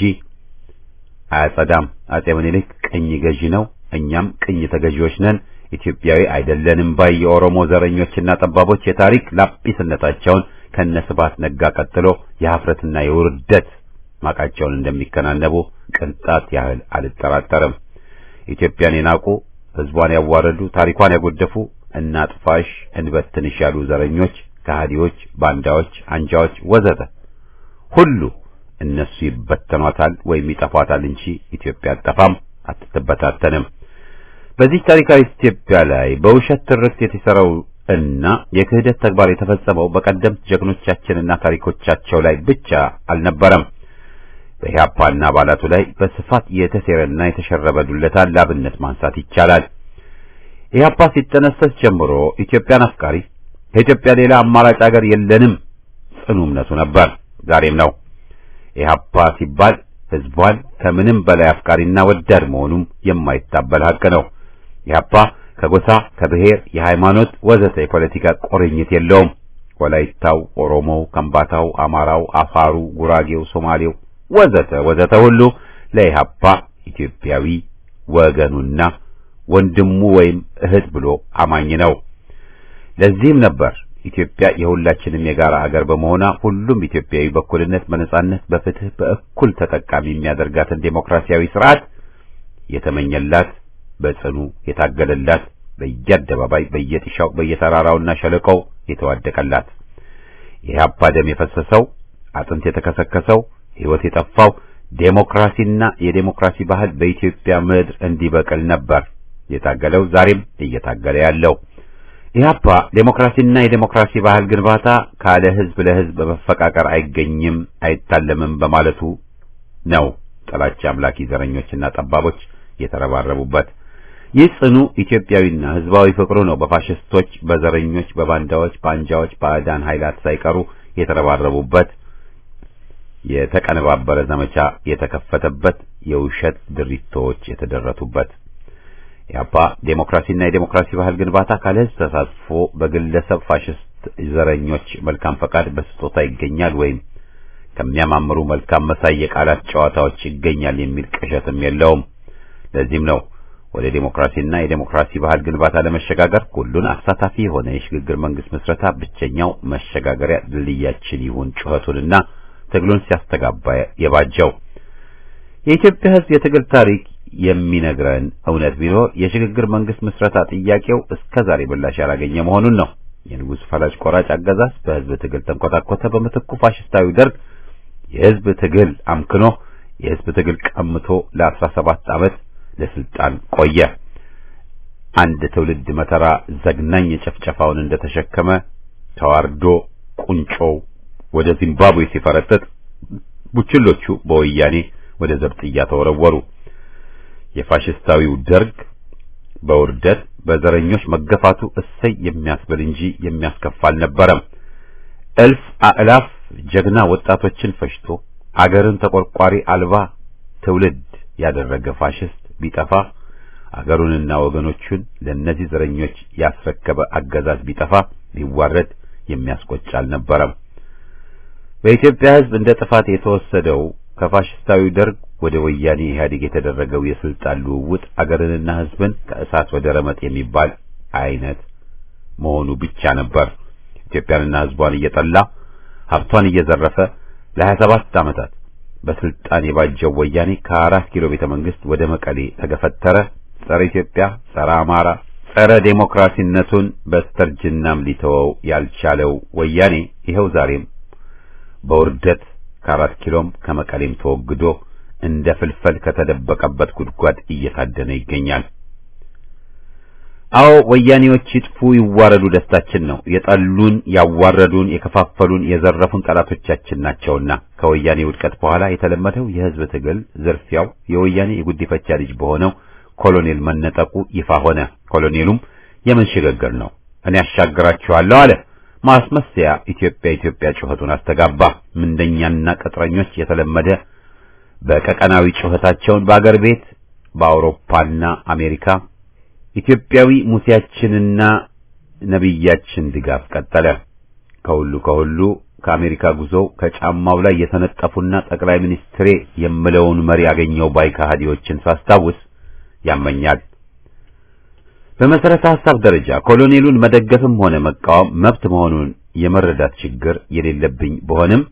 አያጸዳም። አጼ ምኒልክ ቅኝ ገዢ ነው፣ እኛም ቅኝ ተገዢዎች ነን፣ ኢትዮጵያዊ አይደለንም ባይ የኦሮሞ ዘረኞችና ጠባቦች የታሪክ ላጲስነታቸውን ከነስባት ነጋ ቀጥሎ የሀፍረትና የውርደት ማቃቸውን እንደሚከናነቡ ቅንጣት ያህል አልጠራጠርም። ኢትዮጵያን የናቁ ህዝቧን ያዋረዱ ታሪኳን ያጎደፉ እናጥፋሽ እንበትንሽ ያሉ ዘረኞች፣ ከሃዲዎች፣ ባንዳዎች፣ አንጃዎች ወዘተ ሁሉ እነሱ ይበተኗታል ወይም ይጠፏታል እንጂ ኢትዮጵያ አትጠፋም፣ አትበታተንም። በዚህ ታሪካዊ ኢትዮጵያ ላይ በውሸት ትርክት የተሰራው እና የክህደት ተግባር የተፈጸመው በቀደምት ጀግኖቻችንና ታሪኮቻቸው ላይ ብቻ አልነበረም። በኢህአፓና አባላቱ ላይ በስፋት የተሴረና የተሸረበ ዱለታን ላብነት ማንሳት ይቻላል። ኢህአፓ ሲጠነሰስ ጀምሮ ኢትዮጵያን አፍቃሪ ከኢትዮጵያ ሌላ አማራጭ አገር የለንም ጽኑ እምነቱ ነበር፣ ዛሬም ነው። ኢህአፓ ሲባል ህዝቧን ከምንም በላይ አፍቃሪና ወዳድ መሆኑም የማይታበል ሀቅ ነው። ኢህአፓ ከጎሳ ከብሔር፣ የሃይማኖት ወዘተ የፖለቲካ ቁርኝት የለውም። ወላይታው፣ ኦሮሞው፣ ከምባታው፣ አማራው፣ አፋሩ፣ ጉራጌው፣ ሶማሌው ወዘተ ወዘተ ሁሉ ለኢህአፓ ኢትዮጵያዊ ወገኑና ወንድሙ ወይም እህት ብሎ አማኝ ነው። ለዚህም ነበር ኢትዮጵያ የሁላችንም የጋራ ሀገር በመሆኗ ሁሉም ኢትዮጵያዊ በእኩልነት፣ በነጻነት፣ በፍትህ በእኩል ተጠቃሚ የሚያደርጋትን ዴሞክራሲያዊ ስርዓት የተመኘላት በጽኑ የታገለላት በየአደባባይ በየጥሻው በየተራራውና ሸለቆው የተዋደቀላት የኢህአፓ ደም የፈሰሰው አጥንት የተከሰከሰው ሕይወት የጠፋው ዴሞክራሲና የዴሞክራሲ ባህል በኢትዮጵያ ምድር እንዲበቅል ነበር የታገለው ዛሬም እየታገለ ያለው። ኢህአፓ ዴሞክራሲና የዴሞክራሲ ባህል ግንባታ ካለ ህዝብ ለህዝብ በመፈቃቀር አይገኝም አይታለምም በማለቱ ነው ጥላቻ አምላኪ ዘረኞችና ጠባቦች የተረባረቡበት። ይህ ጽኑ ኢትዮጵያዊና ህዝባዊ ፍቅሩ ነው በፋሽስቶች፣ በዘረኞች፣ በባንዳዎች፣ በአንጃዎች፣ ባዕዳን ኃይላት ሳይቀሩ የተረባረቡበት የተቀነባበረ ዘመቻ የተከፈተበት የውሸት ድሪቶች የተደረቱበት ኢህአፓ ዴሞክራሲና የዴሞክራሲ ባህል ግንባታ ካለ ህዝብ ተሳትፎ በግለሰብ ፋሽስት ዘረኞች መልካም ፈቃድ በስጦታ ይገኛል ወይም ከሚያማምሩ መልካም መሳይ የቃላት ጨዋታዎች ይገኛል የሚል ቅዠትም የለውም። ለዚህም ነው ወደ ዴሞክራሲና የዴሞክራሲ ባህል ግንባታ ለመሸጋገር ሁሉን አሳታፊ የሆነ የሽግግር መንግስት ምስረታ ብቸኛው መሸጋገሪያ ድልድያችን ይሁን ጩኸቱንና ትግሉን ሲያስተጋባ የባጀው። የኢትዮጵያ ህዝብ የትግል ታሪክ የሚነግረን እውነት ቢኖር የሽግግር መንግስት ምስረታ ጥያቄው እስከ ዛሬ ምላሽ ያላገኘ መሆኑን ነው። የንጉሥ ፈላጭ ቆራጭ አገዛዝ በህዝብ ትግል ተንኮታኮተ። በምትኩ ፋሽስታዊ ደርግ የህዝብ ትግል አምክኖ የህዝብ ትግል ቀምቶ ለአስራ ሰባት ዓመት ለስልጣን ቆየ። አንድ ትውልድ መከራ ዘግናኝ የጨፍጨፋውን እንደተሸከመ ተዋርዶ ቁንጮው ወደ ዚምባብዌ ሲፈረጥጥ ቡችሎቹ በወያኔ ወደ ዘብጥያ ተወረወሩ። የፋሽስታዊው ደርግ በውርደት በዘረኞች መገፋቱ እሰይ የሚያስብል እንጂ የሚያስከፋ አልነበረም። እልፍ አእላፍ ጀግና ወጣቶችን ፈጅቶ አገርን ተቆርቋሪ አልባ ትውልድ ያደረገ ፋሽስት ቢጠፋ አገሩንና ወገኖቹን ለእነዚህ ዘረኞች ያስረከበ አገዛዝ ቢጠፋ ቢዋረድ የሚያስቆጭ አልነበረም። በኢትዮጵያ ሕዝብ እንደ ጥፋት የተወሰደው ከፋሽስታዊ ደርግ ወደ ወያኔ ኢህአዴግ የተደረገው የስልጣን ልውውጥ አገርንና ሕዝብን ከእሳት ወደ ረመጥ የሚባል አይነት መሆኑ ብቻ ነበር። ኢትዮጵያንና ሕዝቧን እየጠላ ሀብቷን እየዘረፈ ለሀያ ሰባት ዓመታት በስልጣን የባጀው ወያኔ ከአራት ኪሎ ቤተ መንግስት ወደ መቀሌ ተገፈተረ። ጸረ ኢትዮጵያ፣ ጸረ አማራ፣ ጸረ ዴሞክራሲነቱን በስተርጅናም ሊተወው ያልቻለው ወያኔ ይኸው ዛሬም በውርደት ከአራት ኪሎም ከመቀሌም ተወግዶ እንደ ፍልፈል ከተደበቀበት ጉድጓድ እየታደነ ይገኛል። አዎ ወያኔዎች ይጥፉ ይዋረዱ ደስታችን ነው። የጠሉን፣ ያዋረዱን፣ የከፋፈሉን፣ የዘረፉን ጠላቶቻችን ናቸውና ከወያኔ ውድቀት በኋላ የተለመደው የህዝብ ትግል ዝርፊያው የወያኔ የጉዲፈቻ ልጅ በሆነው ኮሎኔል መነጠቁ ይፋ ሆነ። ኮሎኔሉም የምን ሽግግር ነው እኔ ያሻግራችኋለሁ አለ። ማስመሰያ ኢትዮጵያ ኢትዮጵያ ጩኸቱን አስተጋባ። ምንደኛና ቅጥረኞች የተለመደ በቀቀናዊ ጩኸታቸውን በአገር ቤት በአውሮፓና አሜሪካ ኢትዮጵያዊ ሙሴያችንና ነቢያችን ድጋፍ ቀጠለ። ከሁሉ ከሁሉ ከአሜሪካ ጉዞ ከጫማው ላይ የተነጠፉና ጠቅላይ ሚኒስትሬ የምለውን መሪ ያገኘው ባይ ከሃዲዎችን ሳስታውስ ያመኛል። በመሰረተ ሐሳብ ደረጃ ኮሎኔሉን መደገፍም ሆነ መቃወም መብት መሆኑን የመረዳት ችግር የሌለብኝ በሆንም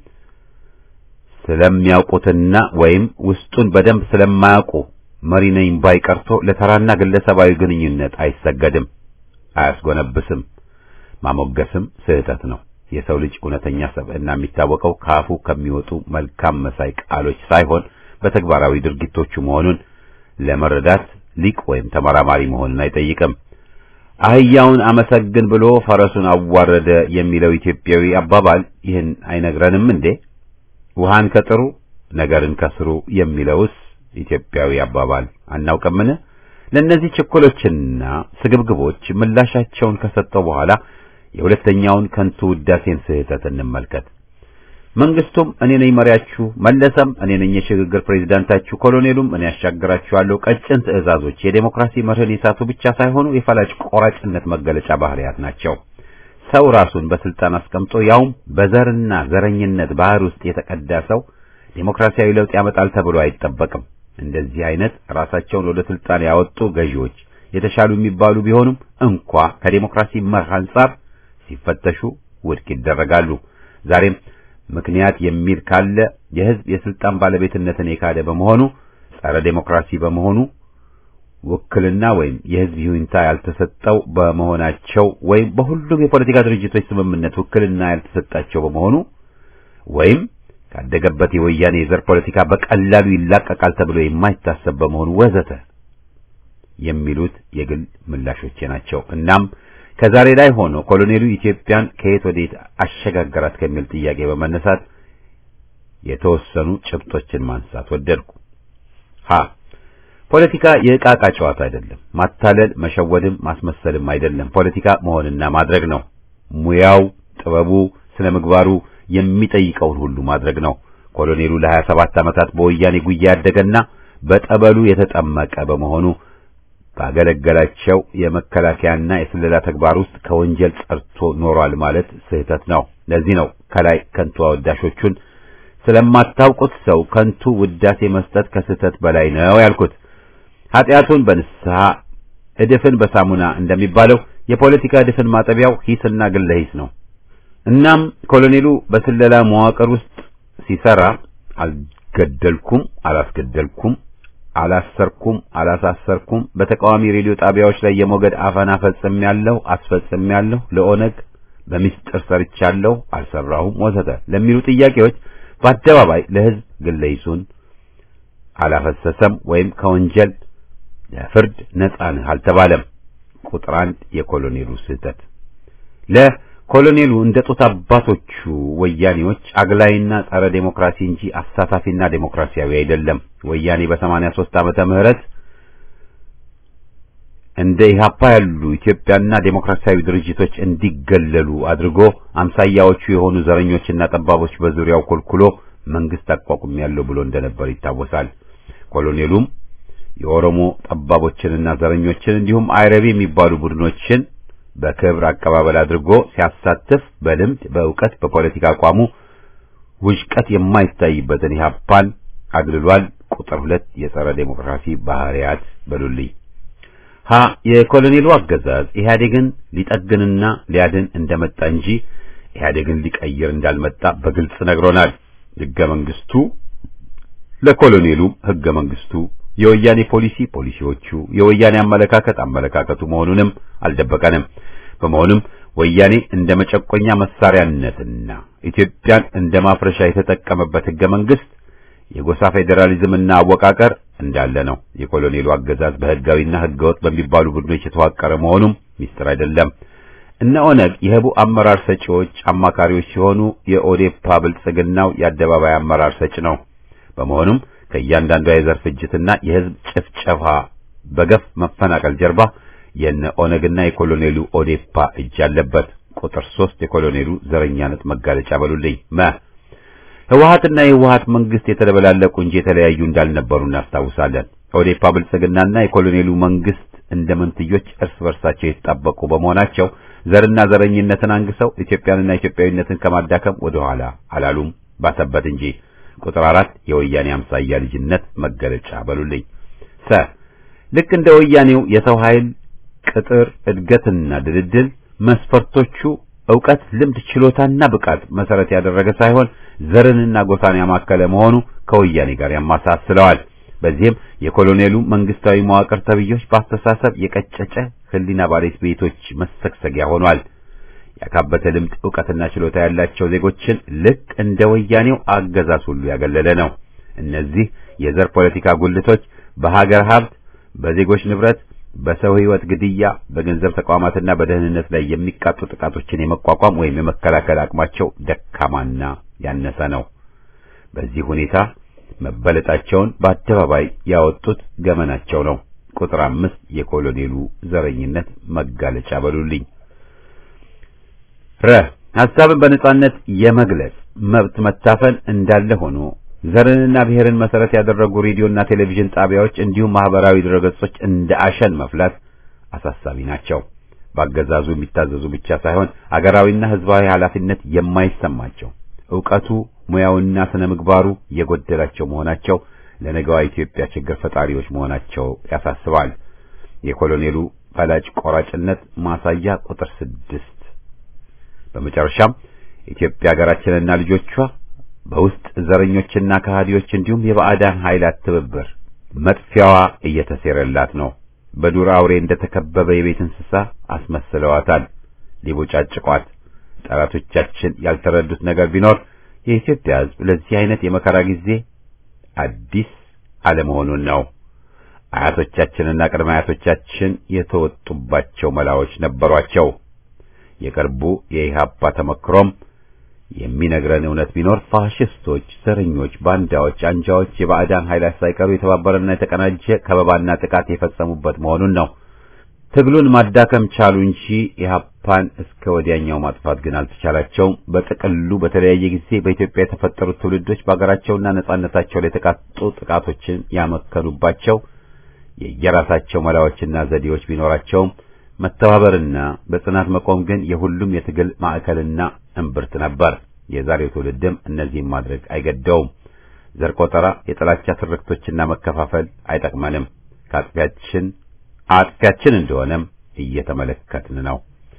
ስለሚያውቁትና ወይም ውስጡን በደንብ ስለማያውቁ መሪ ነኝ ባይ ቀርቶ ለተራና ግለሰባዊ ግንኙነት አይሰገድም፣ አያስጎነብስም። ማሞገስም ስህተት ነው። የሰው ልጅ እውነተኛ ሰብዕና የሚታወቀው ከአፉ ከሚወጡ መልካም መሳይ ቃሎች ሳይሆን በተግባራዊ ድርጊቶቹ መሆኑን ለመረዳት ሊቅ ወይም ተመራማሪ መሆንን አይጠይቅም። አህያውን አመሰግን ብሎ ፈረሱን አዋረደ የሚለው ኢትዮጵያዊ አባባል ይህን አይነግረንም እንዴ? ውሃን ከጥሩ ነገርን ከስሩ የሚለውስ ኢትዮጵያዊ አባባል አናውቅምን? ለእነዚህ ችኮሎችና ስግብግቦች ምላሻቸውን ከሰጠው በኋላ የሁለተኛውን ከንቱ ውዳሴን ስህተት እንመልከት። መንግስቱም እኔ ነኝ መሪያችሁ፣ መለሰም እኔ ነኝ የሽግግር ፕሬዝዳንታችሁ፣ ኮሎኔሉም እኔ ያሻግራችኋለሁ ቀጭን ትዕዛዞች የዴሞክራሲ መርህን የሳቱ ብቻ ሳይሆኑ የፈላጭ ቆራጭነት መገለጫ ባህሪያት ናቸው። ሰው ራሱን በስልጣን አስቀምጦ ያውም በዘርና ዘረኝነት ባህር ውስጥ የተቀዳ ሰው ዴሞክራሲያዊ ለውጥ ያመጣል ተብሎ አይጠበቅም። እንደዚህ አይነት ራሳቸውን ወደ ስልጣን ያወጡ ገዢዎች የተሻሉ የሚባሉ ቢሆኑም እንኳ ከዴሞክራሲ መርህ አንጻር ሲፈተሹ ውድቅ ይደረጋሉ። ዛሬም ምክንያት የሚል ካለ የህዝብ የስልጣን ባለቤትነትን የካደ በመሆኑ ጸረ ዴሞክራሲ በመሆኑ ውክልና ወይም የህዝብ ይሁንታ ያልተሰጠው በመሆናቸው ወይም በሁሉም የፖለቲካ ድርጅቶች ስምምነት ውክልና ያልተሰጣቸው በመሆኑ ወይም ካደገበት የወያኔ የዘር ፖለቲካ በቀላሉ ይላቀቃል ተብሎ የማይታሰብ በመሆኑ ወዘተ የሚሉት የግል ምላሾቼ ናቸው። እናም ከዛሬ ላይ ሆኖ ኮሎኔሉ ኢትዮጵያን ከየት ወዴት አሸጋገራት ከሚል ጥያቄ በመነሳት የተወሰኑ ጭብጦችን ማንሳት ወደድኩ። ሀ ፖለቲካ የዕቃቃ ጨዋታ አይደለም። ማታለል፣ መሸወድም ማስመሰልም አይደለም። ፖለቲካ መሆንና ማድረግ ነው። ሙያው፣ ጥበቡ፣ ስነ ምግባሩ የሚጠይቀውን ሁሉ ማድረግ ነው። ኮሎኔሉ ለሀያ ሰባት ዓመታት በወያኔ ጉያ ያደገና በጠበሉ የተጠመቀ በመሆኑ ባገለገላቸው የመከላከያና የስለላ ተግባር ውስጥ ከወንጀል ጸርቶ ኖሯል ማለት ስህተት ነው። ለዚህ ነው ከላይ ከንቱ አወዳሾቹን ስለማታውቁት ሰው ከንቱ ውዳሴ መስጠት ከስህተት በላይ ነው ያልኩት። ኃጢአቱን በንስሐ እድፍን በሳሙና እንደሚባለው የፖለቲካ እድፍን ማጠቢያው ሂስና ግለ ሂስ ነው። እናም ኮሎኔሉ በስለላ መዋቅር ውስጥ ሲሰራ አልገደልኩም፣ አላስገደልኩም አላሰርኩም አላሳሰርኩም፣ በተቃዋሚ ሬዲዮ ጣቢያዎች ላይ የሞገድ አፈና ፈጽሜያለሁ፣ አስፈጽሜያለሁ፣ ለኦነግ በሚስጥር ሰርቻለሁ፣ አልሰራሁም፣ ወዘተ ለሚሉ ጥያቄዎች በአደባባይ ለሕዝብ ግለ ሂሱን አላፈሰሰም ወይም ከወንጀል ለፍርድ ነጻ ነህ አልተባለም። ቁጥር አንድ የኮሎኔሉ ስህተት ለኮሎኔሉ እንደ ጡት አባቶቹ ወያኔዎች አግላይና ጸረ ዴሞክራሲ እንጂ አሳታፊና ዴሞክራሲያዊ አይደለም። ወያኔ በሰማንያ ሦስት ዓመተ ምህረት እንደ ኢህአፓ ያሉ ኢትዮጵያና ዴሞክራሲያዊ ድርጅቶች እንዲገለሉ አድርጎ አምሳያዎቹ የሆኑ ዘረኞችና ጠባቦች በዙሪያው ኮልኩሎ መንግስት አቋቁሜያለሁ ብሎ እንደነበር ይታወሳል። ኮሎኔሉም የኦሮሞ ጠባቦችንና ዘረኞችን እንዲሁም አይረቢ የሚባሉ ቡድኖችን በክብር አቀባበል አድርጎ ሲያሳትፍ በልምድ በእውቀት በፖለቲካ አቋሙ ውዥቀት የማይታይበትን ኢህአፓን አግልሏል። ቁጥር ሁለት የጸረ ዴሞክራሲ ባህሪያት በሉልኝ። ሀ የኮሎኔሉ አገዛዝ ኢህአዴግን ሊጠግንና ሊያድን እንደመጣ እንጂ ኢህአዴግን ሊቀይር እንዳልመጣ በግልጽ ነግሮናል። ህገ መንግስቱ ለኮሎኔሉ ህገ መንግስቱ የወያኔ ፖሊሲ ፖሊሲዎቹ የወያኔ አመለካከት አመለካከቱ መሆኑንም አልደበቀንም። በመሆኑም ወያኔ እንደ መጨቆኛ መሳሪያነትና ኢትዮጵያን እንደ ማፍረሻ የተጠቀመበት ህገ መንግስት የጎሳ ፌዴራሊዝምና አወቃቀር እንዳለ ነው። የኮሎኔሉ አገዛዝ በህጋዊና ህገወጥ በሚባሉ ቡድኖች የተዋቀረ መሆኑም ሚስጥር አይደለም። እነ ኦነግ የህቡ አመራር ሰጪዎች አማካሪዎች ሲሆኑ የኦዴፓ ብልጽግናው የአደባባይ አመራር ሰጪ ነው። በመሆኑም ከእያንዳንዷ የዘር ፍጅትና የህዝብ ጭፍጨፋ በገፍ መፈናቀል ጀርባ የነ ኦነግና የኮሎኔሉ ኦዴፓ እጅ አለበት። ቁጥር ሶስት የኮሎኔሉ ዘረኛነት መጋለጫ በሉልኝ መ ህወሀትና የህወሀት መንግስት የተደበላለቁ እንጂ የተለያዩ እንዳልነበሩ እናስታውሳለን። ኦዴፓ ብልጽግናና የኮሎኔሉ መንግስት እንደ መንትዮች እርስ በርሳቸው የተጣበቁ በመሆናቸው ዘርና ዘረኝነትን አንግሰው ኢትዮጵያንና ኢትዮጵያዊነትን ከማዳከም ወደ ኋላ አላሉም፣ ባሰበት እንጂ። ቁጥር አራት የወያኔ አምሳያ ልጅነት መገለጫ በሉልኝ ሰ ልክ እንደ ወያኔው የሰው ኃይል ቅጥር እድገትና ድልድል መስፈርቶቹ ዕውቀት፣ ልምድ፣ ችሎታና ብቃት መሰረት ያደረገ ሳይሆን ዘርንና ጎሳን ያማከለ መሆኑ ከወያኔ ጋር ያማሳስለዋል። በዚህም የኮሎኔሉ መንግስታዊ መዋቅር ተብዮች በአስተሳሰብ የቀጨጨ ህሊና ባለቤት ቤቶች መሰግሰጊያ ሆኗል። ያካበተ ልምድ፣ ዕውቀትና ችሎታ ያላቸው ዜጎችን ልክ እንደ ወያኔው አገዛዝ ሁሉ ያገለለ ነው። እነዚህ የዘር ፖለቲካ ጉልቶች በሀገር ሀብት፣ በዜጎች ንብረት በሰው ህይወት ግድያ፣ በገንዘብ ተቋማትና በደህንነት ላይ የሚቃጡ ጥቃቶችን የመቋቋም ወይም የመከላከል አቅማቸው ደካማና ያነሰ ነው። በዚህ ሁኔታ መበለጣቸውን በአደባባይ ያወጡት ገመናቸው ነው። ቁጥር አምስት የኮሎኔሉ ዘረኝነት መጋለጫ በሉልኝ። ረ ሐሳብን በነጻነት የመግለጽ መብት መታፈን እንዳለ ሆኖ ዘርንና ብሔርን መሰረት ያደረጉ ሬዲዮና ቴሌቪዥን ጣቢያዎች እንዲሁም ማህበራዊ ድረገጾች እንደ አሸን መፍላት አሳሳቢ ናቸው። በአገዛዙ የሚታዘዙ ብቻ ሳይሆን አገራዊና ህዝባዊ ኃላፊነት የማይሰማቸው ዕውቀቱ፣ ሙያውና ስነ ምግባሩ የጎደላቸው መሆናቸው ለነገዋ ኢትዮጵያ ችግር ፈጣሪዎች መሆናቸው ያሳስባል። የኮሎኔሉ ፈላጭ ቆራጭነት ማሳያ ቁጥር ስድስት በመጨረሻም ኢትዮጵያ ሀገራችንና ልጆቿ በውስጥ ዘረኞችና ከሃዲዎች እንዲሁም የባዕዳን ኃይላት ትብብር መጥፊያዋ እየተሴረላት ነው። በዱር አውሬ እንደተከበበ የቤት እንስሳ አስመስለዋታል፣ ሊቦጫጭቋት። ጠላቶቻችን ያልተረዱት ነገር ቢኖር የኢትዮጵያ ሕዝብ ለዚህ አይነት የመከራ ጊዜ አዲስ አለመሆኑን ነው። አያቶቻችንና ቅድመ አያቶቻችን የተወጡባቸው መላዎች ነበሯቸው። የቅርቡ የኢህአፓ ተመክሮም የሚነግረን እውነት ቢኖር ፋሽስቶች፣ ዘረኞች፣ ባንዳዎች፣ አንጃዎች፣ የባዕዳን ኃይላት ሳይቀሩ የተባበረና የተቀናጀ ከበባና ጥቃት የፈጸሙበት መሆኑን ነው። ትግሉን ማዳከም ቻሉ እንጂ ኢህአፓን እስከ ወዲያኛው ማጥፋት ግን አልተቻላቸውም። በጥቅሉ በተለያየ ጊዜ በኢትዮጵያ የተፈጠሩት ትውልዶች በአገራቸውና ነጻነታቸው ላይ የተቃጡ ጥቃቶችን ያመከኑባቸው የየራሳቸው መላዎችና ዘዴዎች ቢኖራቸውም መተባበርና በጽናት መቆም ግን የሁሉም የትግል ማዕከልና እምብርት ነበር። የዛሬው ትውልድም እነዚህን ማድረግ አይገደውም። ዘር ቆጠራ፣ የጥላቻ ትርክቶችና መከፋፈል አይጠቅመንም። ከአጥፊያችን አጥፊያችን እንደሆነም እየተመለከትን ነው።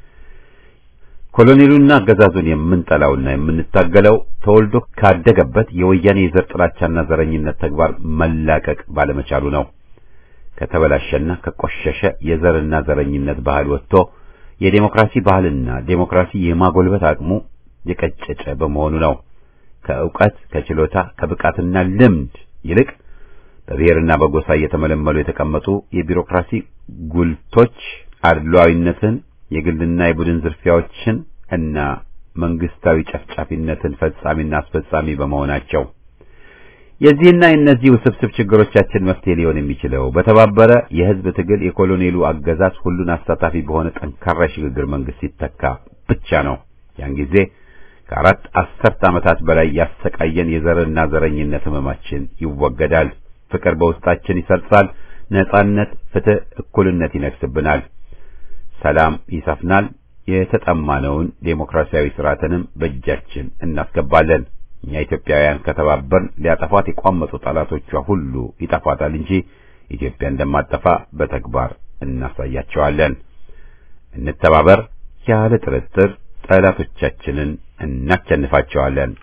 ኮሎኔሉና አገዛዙን የምንጠላውና የምንታገለው ተወልዶ ካደገበት የወያኔ የዘር ጥላቻና ዘረኝነት ተግባር መላቀቅ ባለመቻሉ ነው። ከተበላሸና ከቆሸሸ የዘርና ዘረኝነት ባህል ወጥቶ የዴሞክራሲ ባህልና ዴሞክራሲ የማጎልበት አቅሙ የቀጨጨ በመሆኑ ነው። ከእውቀት ከችሎታ ከብቃትና ልምድ ይልቅ በብሔርና በጎሳ እየተመለመሉ የተቀመጡ የቢሮክራሲ ጉልቶች አድሏዊነትን፣ የግልና የቡድን ዝርፊያዎችን እና መንግስታዊ ጨፍጫፊነትን ፈጻሚና አስፈጻሚ በመሆናቸው የዚህና የእነዚህ ውስብስብ ችግሮቻችን መፍትሄ ሊሆን የሚችለው በተባበረ የህዝብ ትግል የኮሎኔሉ አገዛዝ ሁሉን አሳታፊ በሆነ ጠንካራ ሽግግር መንግስት ሲተካ ብቻ ነው። ያን ጊዜ ከአራት አስርት ዓመታት በላይ ያሰቃየን የዘርና ዘረኝነት ህመማችን ይወገዳል። ፍቅር በውስጣችን ይሰርጻል። ነጻነት፣ ፍትህ፣ እኩልነት ይነግስብናል። ሰላም ይሰፍናል። የተጠማነውን ዴሞክራሲያዊ ስርዓትንም በእጃችን እናስገባለን። እኛ ኢትዮጵያውያን ከተባበርን ሊያጠፏት የቋመጡ ጠላቶቿ ሁሉ ይጠፋታል እንጂ ኢትዮጵያ እንደማጠፋ በተግባር እናሳያቸዋለን። እንተባበር። ያለ ጥርጥር ጠላቶቻችንን እናቸንፋቸዋለን።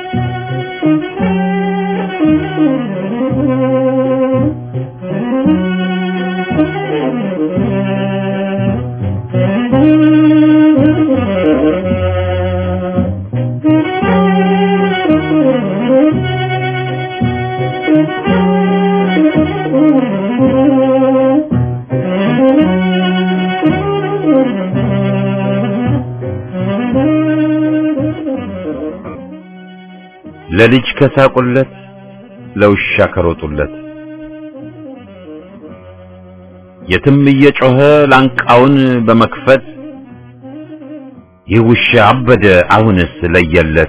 Thank you. ለልጅ ከሳቁለት ለውሻ ከሮጡለት የትም እየጮኸ ላንቃውን በመክፈት ይህ ውሻ አበደ አሁንስ ለየለት።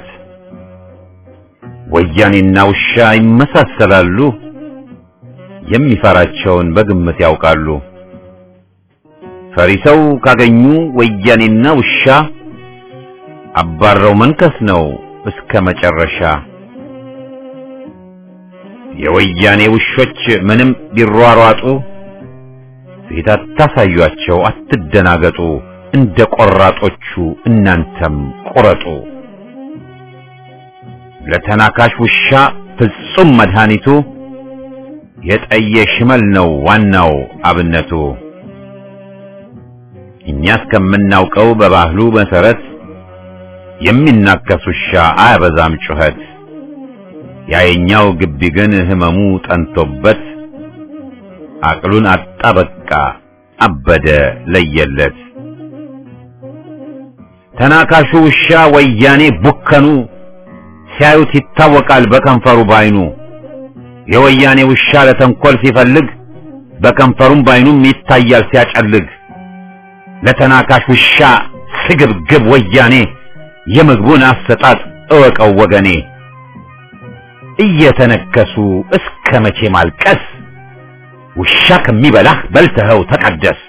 ወያኔና ውሻ ይመሳሰላሉ፣ የሚፈራቸውን በግምት ያውቃሉ። ፈሪ ሰው ካገኙ ወያኔና ውሻ አባረው መንከስ ነው እስከ መጨረሻ። የወያኔ ውሾች ምንም ቢሯሯጡ ፊት አታሳዩአቸው፣ አትደናገጡ። እንደ ቆራጦቹ እናንተም ቁረጡ። ለተናካሽ ውሻ ፍጹም መድኃኒቱ የጠየ ሽመል ነው ዋናው አብነቱ። እኛ እስከምናውቀው በባህሉ መሰረት የሚናከስ ውሻ አያበዛም ጩኸት። ያየኛው ግቢ ግን ህመሙ ጠንቶበት አቅሉን አጣ በቃ አበደ ለየለት። ተናካሹ ውሻ ወያኔ ቡከኑ ሲያዩት ይታወቃል በከንፈሩ ባይኑ። የወያኔ ውሻ ለተንኮል ሲፈልግ በከንፈሩም ባይኑም ይታያል ሲያጨልግ። ለተናካሽ ውሻ ስግብግብ ወያኔ የምግቡን አሰጣጥ እወቀው ወገኔ። እየተነከሱ እስከ መቼ ማልቀስ? ውሻ ከሚበላህ በልተኸው ተቀደስ።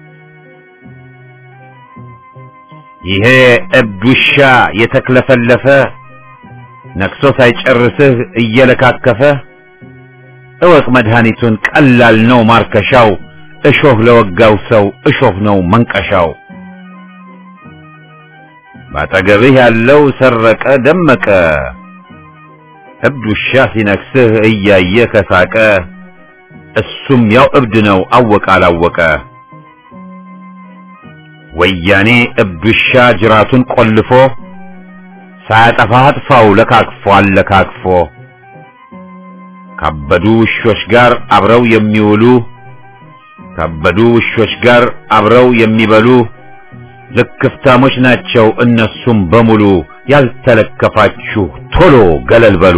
ይሄ እብድ ውሻ የተክለፈለፈ ነክሶ ሳይጨርስህ እየለካከፈ እወቅ መድኃኒቱን ቀላል ነው ማርከሻው። እሾህ ለወጋው ሰው እሾህ ነው መንቀሻው። ባጠገብህ ያለው ሰረቀ ደመቀ እብድ ውሻ ሲነክስህ እያየ ከሳቀ እሱም ያው እብድ ነው አወቀ አላወቀ። ወያኔ እብድ ውሻ ጅራቱን ቆልፎ ሳያጠፋ አጥፋው ለካክፎ አለካክፎ ካበዱ ውሾች ጋር አብረው የሚውሉ ካበዱ ውሾች ጋር አብረው የሚበሉ ልክፍታሞች ናቸው እነሱም በሙሉ። ያልተለከፋችሁ ቶሎ ገለል በሉ።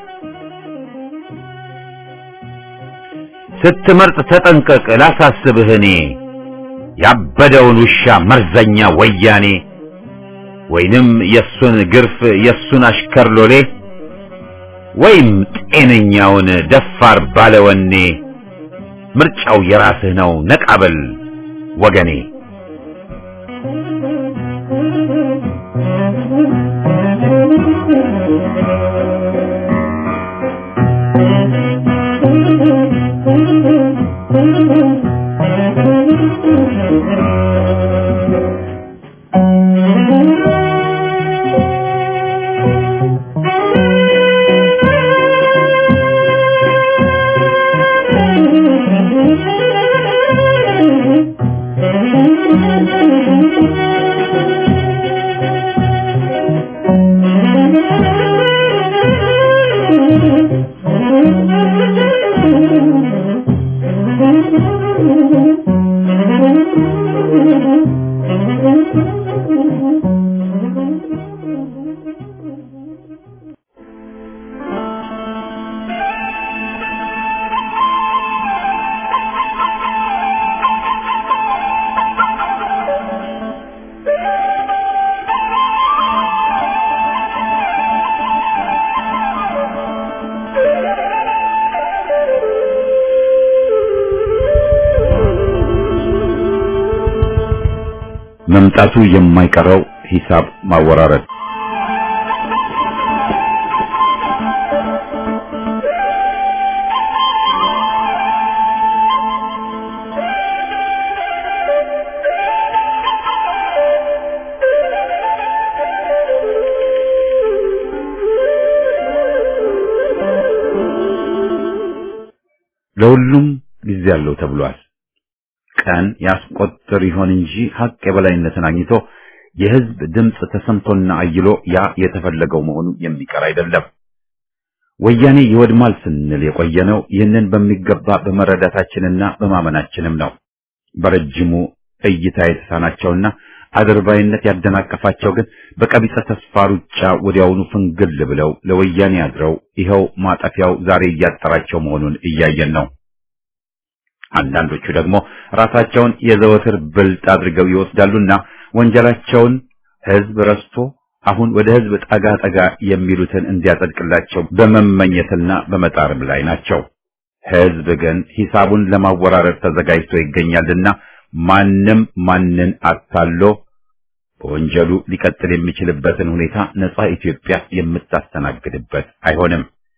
ስትመርጥ ተጠንቀቅ ላሳስብህ እኔ ያበደውን ውሻ መርዘኛ ወያኔ ወይንም የሱን ግርፍ የሱን አሽከር ሎሌ ወይም ጤነኛውን ደፋር ባለወኔ ምርጫው የራስህ ነው ነቃበል ወገኔ። መምጣቱ የማይቀረው ሂሳብ ማወራረድ ለሁሉም ጊዜ አለው ተብሏል። ቀን ያስቆጥር ይሆን እንጂ ሀቅ የበላይነትን አግኝቶ የህዝብ ድምፅ ተሰምቶና አይሎ ያ የተፈለገው መሆኑ የሚቀር አይደለም። ወያኔ ይወድማል ስንል የቆየነው ይህንን በሚገባ በመረዳታችንና በማመናችንም ነው። በረጅሙ እይታ የተሳናቸውና አድርባይነት ያደናቀፋቸው ግን በቀቢጸ ተስፋ ሩጫ ወዲያውኑ ፍንግል ብለው ለወያኔ አድረው ይኸው ማጠፊያው ዛሬ እያጠራቸው መሆኑን እያየን ነው። አንዳንዶቹ ደግሞ ራሳቸውን የዘወትር ብልጥ አድርገው ይወስዳሉና ወንጀላቸውን ሕዝብ ረስቶ አሁን ወደ ሕዝብ ጠጋ ጠጋ የሚሉትን እንዲያጸድቅላቸው በመመኘትና በመጣርም ላይ ናቸው። ሕዝብ ግን ሂሳቡን ለማወራረድ ተዘጋጅቶ ይገኛልና ማንም ማንን አታሎ በወንጀሉ ሊቀጥል የሚችልበትን ሁኔታ ነጻ ኢትዮጵያ የምታስተናግድበት አይሆንም።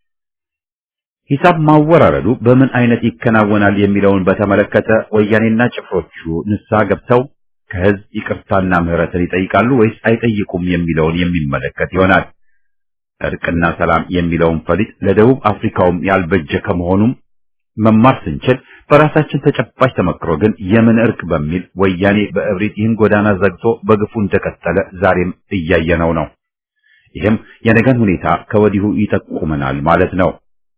ሂሳብ ማወራረዱ በምን አይነት ይከናወናል የሚለውን በተመለከተ ወያኔና ጭፍሮቹ ንስሐ ገብተው ከህዝብ ይቅርታና ምህረትን ይጠይቃሉ ወይስ አይጠይቁም የሚለውን የሚመለከት ይሆናል። እርቅና ሰላም የሚለውን ፈሊጥ ለደቡብ አፍሪካውም ያልበጀ ከመሆኑም መማር ስንችል በራሳችን ተጨባጭ ተመክሮ ግን የምን እርቅ በሚል ወያኔ በእብሪት ይህን ጎዳና ዘግቶ በግፉ እንደቀጠለ ዛሬም እያየነው ነው። ይህም የነገን ሁኔታ ከወዲሁ ይጠቁመናል ማለት ነው።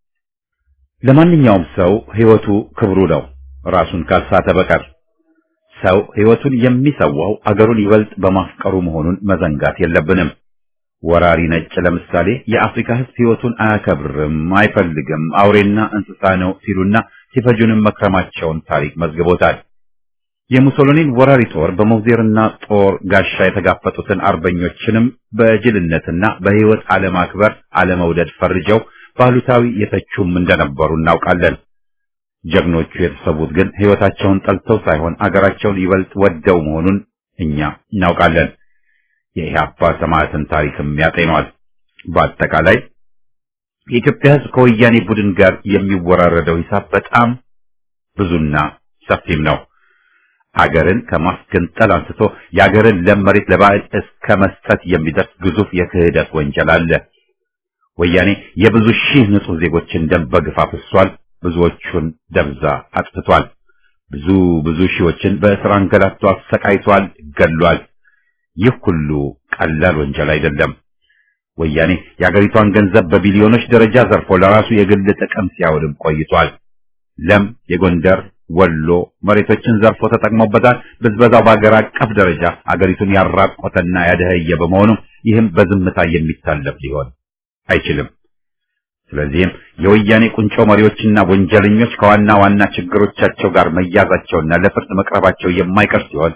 ለማንኛውም ሰው ህይወቱ ክብሩ ነው፣ ራሱን ካልሳተ በቀር። ሰው ህይወቱን የሚሰዋው አገሩን ይበልጥ በማፍቀሩ መሆኑን መዘንጋት የለብንም። ወራሪ ነጭ ለምሳሌ የአፍሪካ ህዝብ ህይወቱን አያከብርም፣ አይፈልግም፣ አውሬና እንስሳ ነው ሲሉና ሲፈጁንም መክረማቸውን ታሪክ መዝግቦታል። የሙሶሎኒን ወራሪ ጦር በሞዜርና ጦር ጋሻ የተጋፈጡትን አርበኞችንም በጅልነትና በህይወት አለማክበር አለመውደድ ፈርጀው ባሉታዊ የተቹም እንደነበሩ እናውቃለን። ጀግኖቹ የተሰዉት ግን ህይወታቸውን ጠልተው ሳይሆን አገራቸውን ይበልጥ ወደው መሆኑን እኛ እናውቃለን። የኢህአፓ ሰማዕትን ታሪክም ያጤኗል። በአጠቃላይ የኢትዮጵያ ህዝብ ከወያኔ ቡድን ጋር የሚወራረደው ሂሳብ በጣም ብዙና ሰፊም ነው። አገርን ከማስገንጠል አንስቶ የአገርን ለም መሬት ለባዕድ እስከ መስጠት የሚደርስ ግዙፍ የክህደት ወንጀል አለ። ወያኔ የብዙ ሺህ ንጹህ ዜጎችን ደም በግፍ አፍሷል። ብዙዎቹን ደብዛ አጥፍቷል። ብዙ ብዙ ሺዎችን በእስር አንገላቶ አሰቃይቷል፣ ገሏል። ይህ ሁሉ ቀላል ወንጀል አይደለም። ወያኔ የአገሪቷን ገንዘብ በቢሊዮኖች ደረጃ ዘርፎ ለራሱ የግል ጥቅም ሲያውልም ቆይቷል። ለም የጎንደር ወሎ መሬቶችን ዘርፎ ተጠቅሞበታል። ብዝበዛው በአገር አቀፍ ደረጃ አገሪቱን ያራቆተና ያደኸየ በመሆኑ ይህም በዝምታ የሚታለፍ ሊሆን አይችልም። ስለዚህም የወያኔ ቁንጮ መሪዎችና ወንጀለኞች ከዋና ዋና ችግሮቻቸው ጋር መያዛቸውና ለፍርድ መቅረባቸው የማይቀር ሲሆን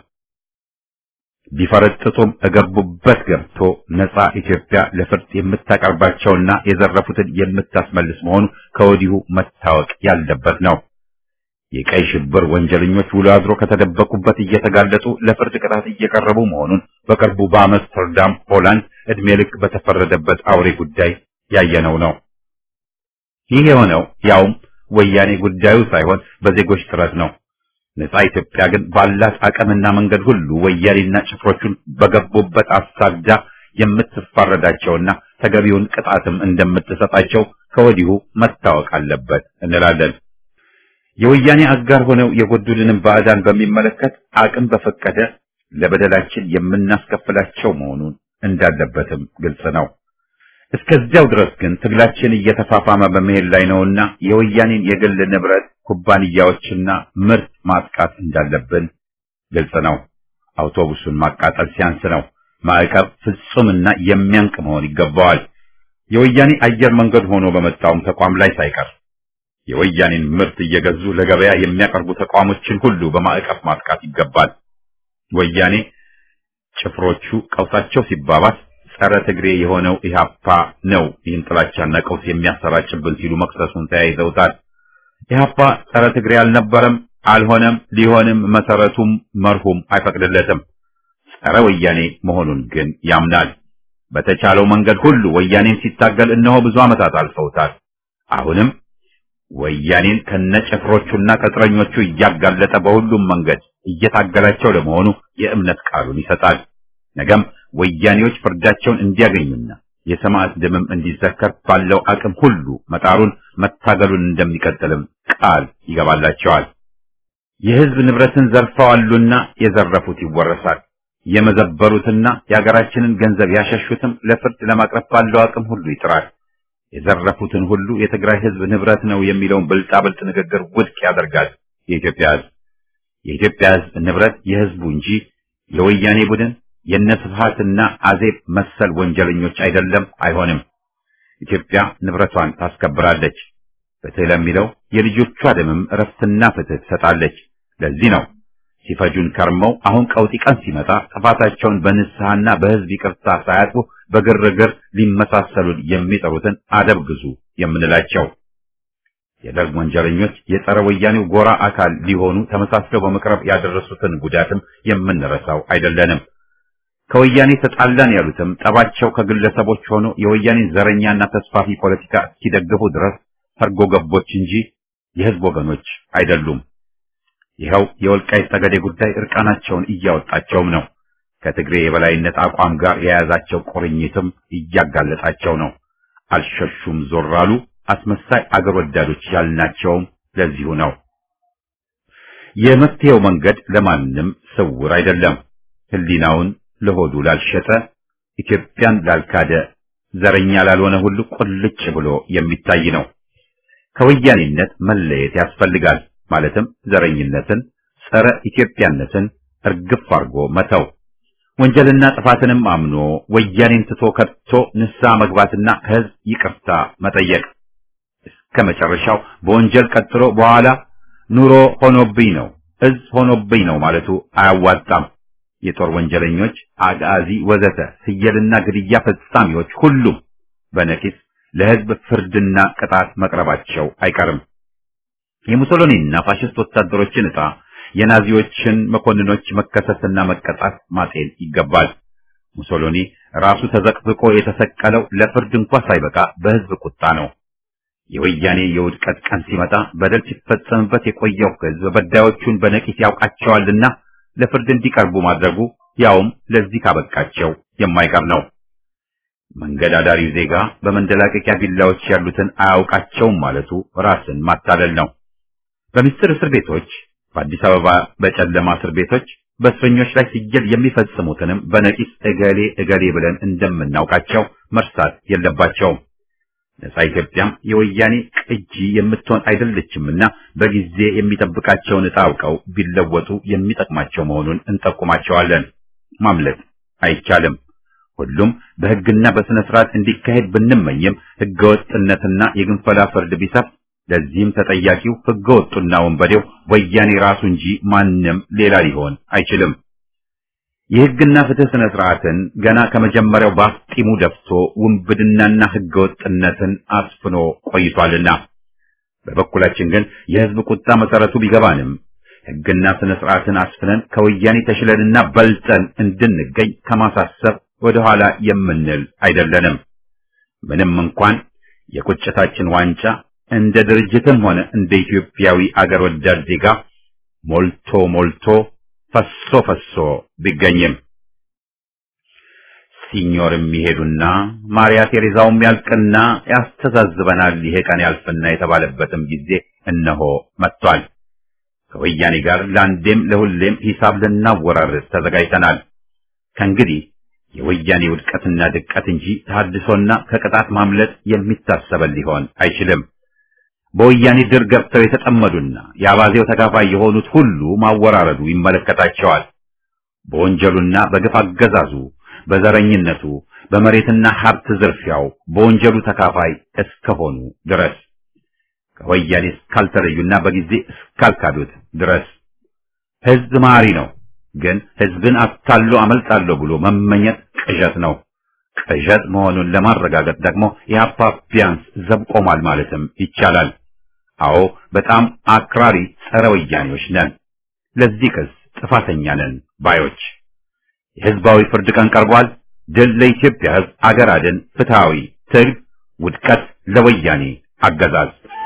ቢፈረጥጡም እገቡበት ገብቶ ነጻ ኢትዮጵያ ለፍርድ የምታቀርባቸውና የዘረፉትን የምታስመልስ መሆኑ ከወዲሁ መታወቅ ያለበት ነው። የቀይ ሽብር ወንጀለኞች ውሎ አድሮ ከተደበቁበት እየተጋለጡ ለፍርድ ቅጣት እየቀረቡ መሆኑን በቅርቡ በአምስተርዳም ሆላንድ ዕድሜ ልክ በተፈረደበት አውሬ ጉዳይ ያየነው ነው። ይህ የሆነው ያውም ወያኔ ጉዳዩ ሳይሆን በዜጎች ጥረት ነው። ነጻ ኢትዮጵያ ግን ባላት አቅምና መንገድ ሁሉ ወያኔና ጭፍሮቹን በገቡበት አሳዳ የምትፋረዳቸውና ተገቢውን ቅጣትም እንደምትሰጣቸው ከወዲሁ መታወቅ አለበት እንላለን። የወያኔ አጋር ሆነው የጎዱልንም ባዕዳን በሚመለከት አቅም በፈቀደ ለበደላችን የምናስከፍላቸው መሆኑን እንዳለበትም ግልጽ ነው። እስከዚያው ድረስ ግን ትግላችን እየተፋፋመ በመሄድ ላይ ነውና የወያኔን የግል ንብረት ኩባንያዎችና ምርት ማጥቃት እንዳለብን ግልጽ ነው። አውቶቡሱን ማቃጠል ሲያንስ ነው። ማዕቀብ ፍጹምና የሚያንቅ መሆን ይገባዋል። የወያኔ አየር መንገድ ሆኖ በመጣውም ተቋም ላይ ሳይቀር የወያኔን ምርት እየገዙ ለገበያ የሚያቀርቡ ተቋሞችን ሁሉ በማዕቀብ ማጥቃት ይገባል። ወያኔ ጭፍሮቹ ቀውሳቸው ሲባባስ ጸረ ትግሬ የሆነው ኢህአፓ ነው ይህን ጥላቻና ቀውስ የሚያሰራጭብን ሲሉ መክሰሱን ተያይዘውታል። ኢህአፓ ጸረ ትግሬ አልነበረም፣ አልሆነም፣ ሊሆንም መሰረቱም መርሁም አይፈቅድለትም። ጸረ ወያኔ መሆኑን ግን ያምናል። በተቻለው መንገድ ሁሉ ወያኔን ሲታገል እነሆ ብዙ ዓመታት አልፈውታል። አሁንም ወያኔን ከነጭፍሮቹና ቅጥረኞቹ እያጋለጠ በሁሉም መንገድ እየታገላቸው ለመሆኑ የእምነት ቃሉን ይሰጣል። ነገም ወያኔዎች ፍርዳቸውን እንዲያገኙና የሰማዕት ደምም እንዲዘከር ባለው አቅም ሁሉ መጣሩን መታገሉን እንደሚቀጥልም ቃል ይገባላቸዋል። የሕዝብ ንብረትን ዘርፈዋሉና የዘረፉት ይወረሳል። የመዘበሩትና የሀገራችንን ገንዘብ ያሸሹትም ለፍርድ ለማቅረብ ባለው አቅም ሁሉ ይጥራል። የዘረፉትን ሁሉ የትግራይ ሕዝብ ንብረት ነው የሚለውን ብልጣብልጥ ንግግር ውድቅ ያደርጋል። የኢትዮጵያ ሕዝብ የኢትዮጵያ ሕዝብ ንብረት የሕዝቡ እንጂ የወያኔ ቡድን የነ ስብሃትና አዜብ መሰል ወንጀለኞች አይደለም፣ አይሆንም። ኢትዮጵያ ንብረቷን ታስከብራለች። ፍትህ ለሚለው የልጆቿ ደምም እረፍትና ፍትህ ትሰጣለች። ለዚህ ነው ሲፈጁን ከርመው አሁን ቀውጢ ቀን ሲመጣ ጥፋታቸውን በንስሐና በህዝብ ይቅርታ ሳያጥቡ በግርግር ሊመሳሰሉን የሚጠሩትን አደብ ግዙ የምንላቸው። የደርግ ወንጀለኞች የጸረ ወያኔው ጎራ አካል ሊሆኑ ተመሳስለው በመቅረብ ያደረሱትን ጉዳትም የምንረሳው አይደለንም። ከወያኔ ተጣላን ያሉትም ጠባቸው ከግለሰቦች ሆኖ የወያኔን ዘረኛና ተስፋፊ ፖለቲካ እስኪደግፉ ድረስ ሰርጎ ገቦች እንጂ የህዝብ ወገኖች አይደሉም። ይኸው የወልቃይት ጠገዴ ጉዳይ እርቃናቸውን እያወጣቸውም ነው። ከትግሬ የበላይነት አቋም ጋር የያዛቸው ቁርኝትም እያጋለጣቸው ነው። አልሸሹም ዞር አሉ። አስመሳይ አገር ወዳዶች ያልናቸውም ለዚሁ ነው። የመፍትሄው መንገድ ለማንም ስውር አይደለም። ህሊናውን ለሆዱ ላልሸጠ፣ ኢትዮጵያን ላልካደ፣ ዘረኛ ላልሆነ ሁሉ ቁልጭ ብሎ የሚታይ ነው። ከወያኔነት መለየት ያስፈልጋል። ማለትም ዘረኝነትን፣ ጸረ ኢትዮጵያነትን እርግፍ አድርጎ መተው፣ ወንጀልና ጥፋትንም አምኖ ወያኔን ትቶ ከቶ ንስሐ መግባትና ከህዝብ ይቅርታ መጠየቅ እስከ መጨረሻው በወንጀል ቀጥሎ በኋላ ኑሮ ሆኖብኝ ነው እዝ ሆኖብኝ ነው ማለቱ አያዋጣም። የጦር ወንጀለኞች፣ አጋዚ፣ ወዘተ ፍየልና ግድያ ፈጻሚዎች ሁሉም በነቂስ ለህዝብ ፍርድና ቅጣት መቅረባቸው አይቀርም። የሙሶሎኒና ፋሽስት ወታደሮችን ዕጣ የናዚዎችን መኮንኖች መከሰስና መቀጣት ማጤን ይገባል። ሙሶሎኒ ራሱ ተዘቅዝቆ የተሰቀለው ለፍርድ እንኳ ሳይበቃ በህዝብ ቁጣ ነው። የወያኔ የውድቀት ቀን ሲመጣ በደል ሲፈጸምበት የቆየው ህዝብ በዳዮቹን በነቂስ ያውቃቸዋልና ለፍርድ እንዲቀርቡ ማድረጉ ያውም ለዚህ ካበቃቸው የማይቀር ነው። መንገድ አዳሪው ዜጋ በመንደላቀቂያ ቢላዎች ያሉትን አያውቃቸውም ማለቱ ራስን ማታለል ነው። በምስጢር እስር ቤቶች፣ በአዲስ አበባ በጨለማ እስር ቤቶች በእስረኞች ላይ ሲገል የሚፈጽሙትንም በነቂስ እገሌ እገሌ ብለን እንደምናውቃቸው መርሳት የለባቸውም። ነጻ ኢትዮጵያም የወያኔ ቅጂ የምትሆን አይደለችምና በጊዜ የሚጠብቃቸውን ዕጣ አውቀው ቢለወጡ የሚጠቅማቸው መሆኑን እንጠቁማቸዋለን። ማምለጥ አይቻልም። ሁሉም በሕግና በስነ ስርዓት እንዲካሄድ ብንመኝም ሕገወጥነትና የግንፈላ ፍርድ ቢሰፍ ለዚህም ተጠያቂው ሕገወጡና ወንበዴው ወያኔ ራሱ እንጂ ማንም ሌላ ሊሆን አይችልም። የሕግና ፍትህ ስነ ስርዓትን ገና ከመጀመሪያው ባፍጢሙ ደፍቶ ውንብድናና ሕገወጥነትን አስፍኖ ቆይቷልና በበኩላችን ግን የሕዝብ ቁጣ መሰረቱ ቢገባንም ሕግና ስነ ስርዓትን አስፍነን ከወያኔ ተሽለንና በልጠን እንድንገኝ ከማሳሰብ ወደኋላ የምንል አይደለንም። ምንም እንኳን የቁጭታችን ዋንጫ እንደ ድርጅትም ሆነ እንደ ኢትዮጵያዊ አገር ወዳድ ዜጋ ሞልቶ ሞልቶ ፈሶ ፈሶ ቢገኝም ሲኞርም ይሄዱና ማርያ ቴሬዛውም ያልቅና ያስተዛዝበናል ይሄ ቀን ያልፍና የተባለበትም ጊዜ እነሆ መጥቷል። ከወያኔ ጋር ለአንዴም ለሁሌም ሂሳብ ልናወራርድ ተዘጋጅተናል። ከእንግዲህ የወያኔ ውድቀትና ድቀት እንጂ ተሐድሶና ከቅጣት ማምለጥ የሚታሰበን ሊሆን አይችልም። በወያኔ ድር ገብተው የተጠመዱና የአባዜው ተካፋይ የሆኑት ሁሉ ማወራረዱ ይመለከታቸዋል። በወንጀሉና በግፍ አገዛዙ፣ በዘረኝነቱ፣ በመሬትና ሀብት ዝርፊያው በወንጀሉ ተካፋይ እስከሆኑ ድረስ ከወያኔ እስካልተለዩና በጊዜ እስካልካዱት ድረስ ሕዝብ መሐሪ ነው። ግን ሕዝብን አታሎ አመልጣለሁ ብሎ መመኘት ቅዠት ነው። ቅዠት መሆኑን ለማረጋገጥ ደግሞ የአፓ ቢያንስ ዘብ ቆሟል ማለትም ይቻላል። አዎ በጣም አክራሪ ጸረ ወያኔዎች ነን። ለዚህ ክስ ጥፋተኛ ነን ባዮች። የሕዝባዊ ፍርድ ቀን ቀርቧል። ድል ለኢትዮጵያ ሕዝብ፣ አገር አድን፣ ፍትሃዊ ትግል፣ ውድቀት ለወያኔ አገዛዝ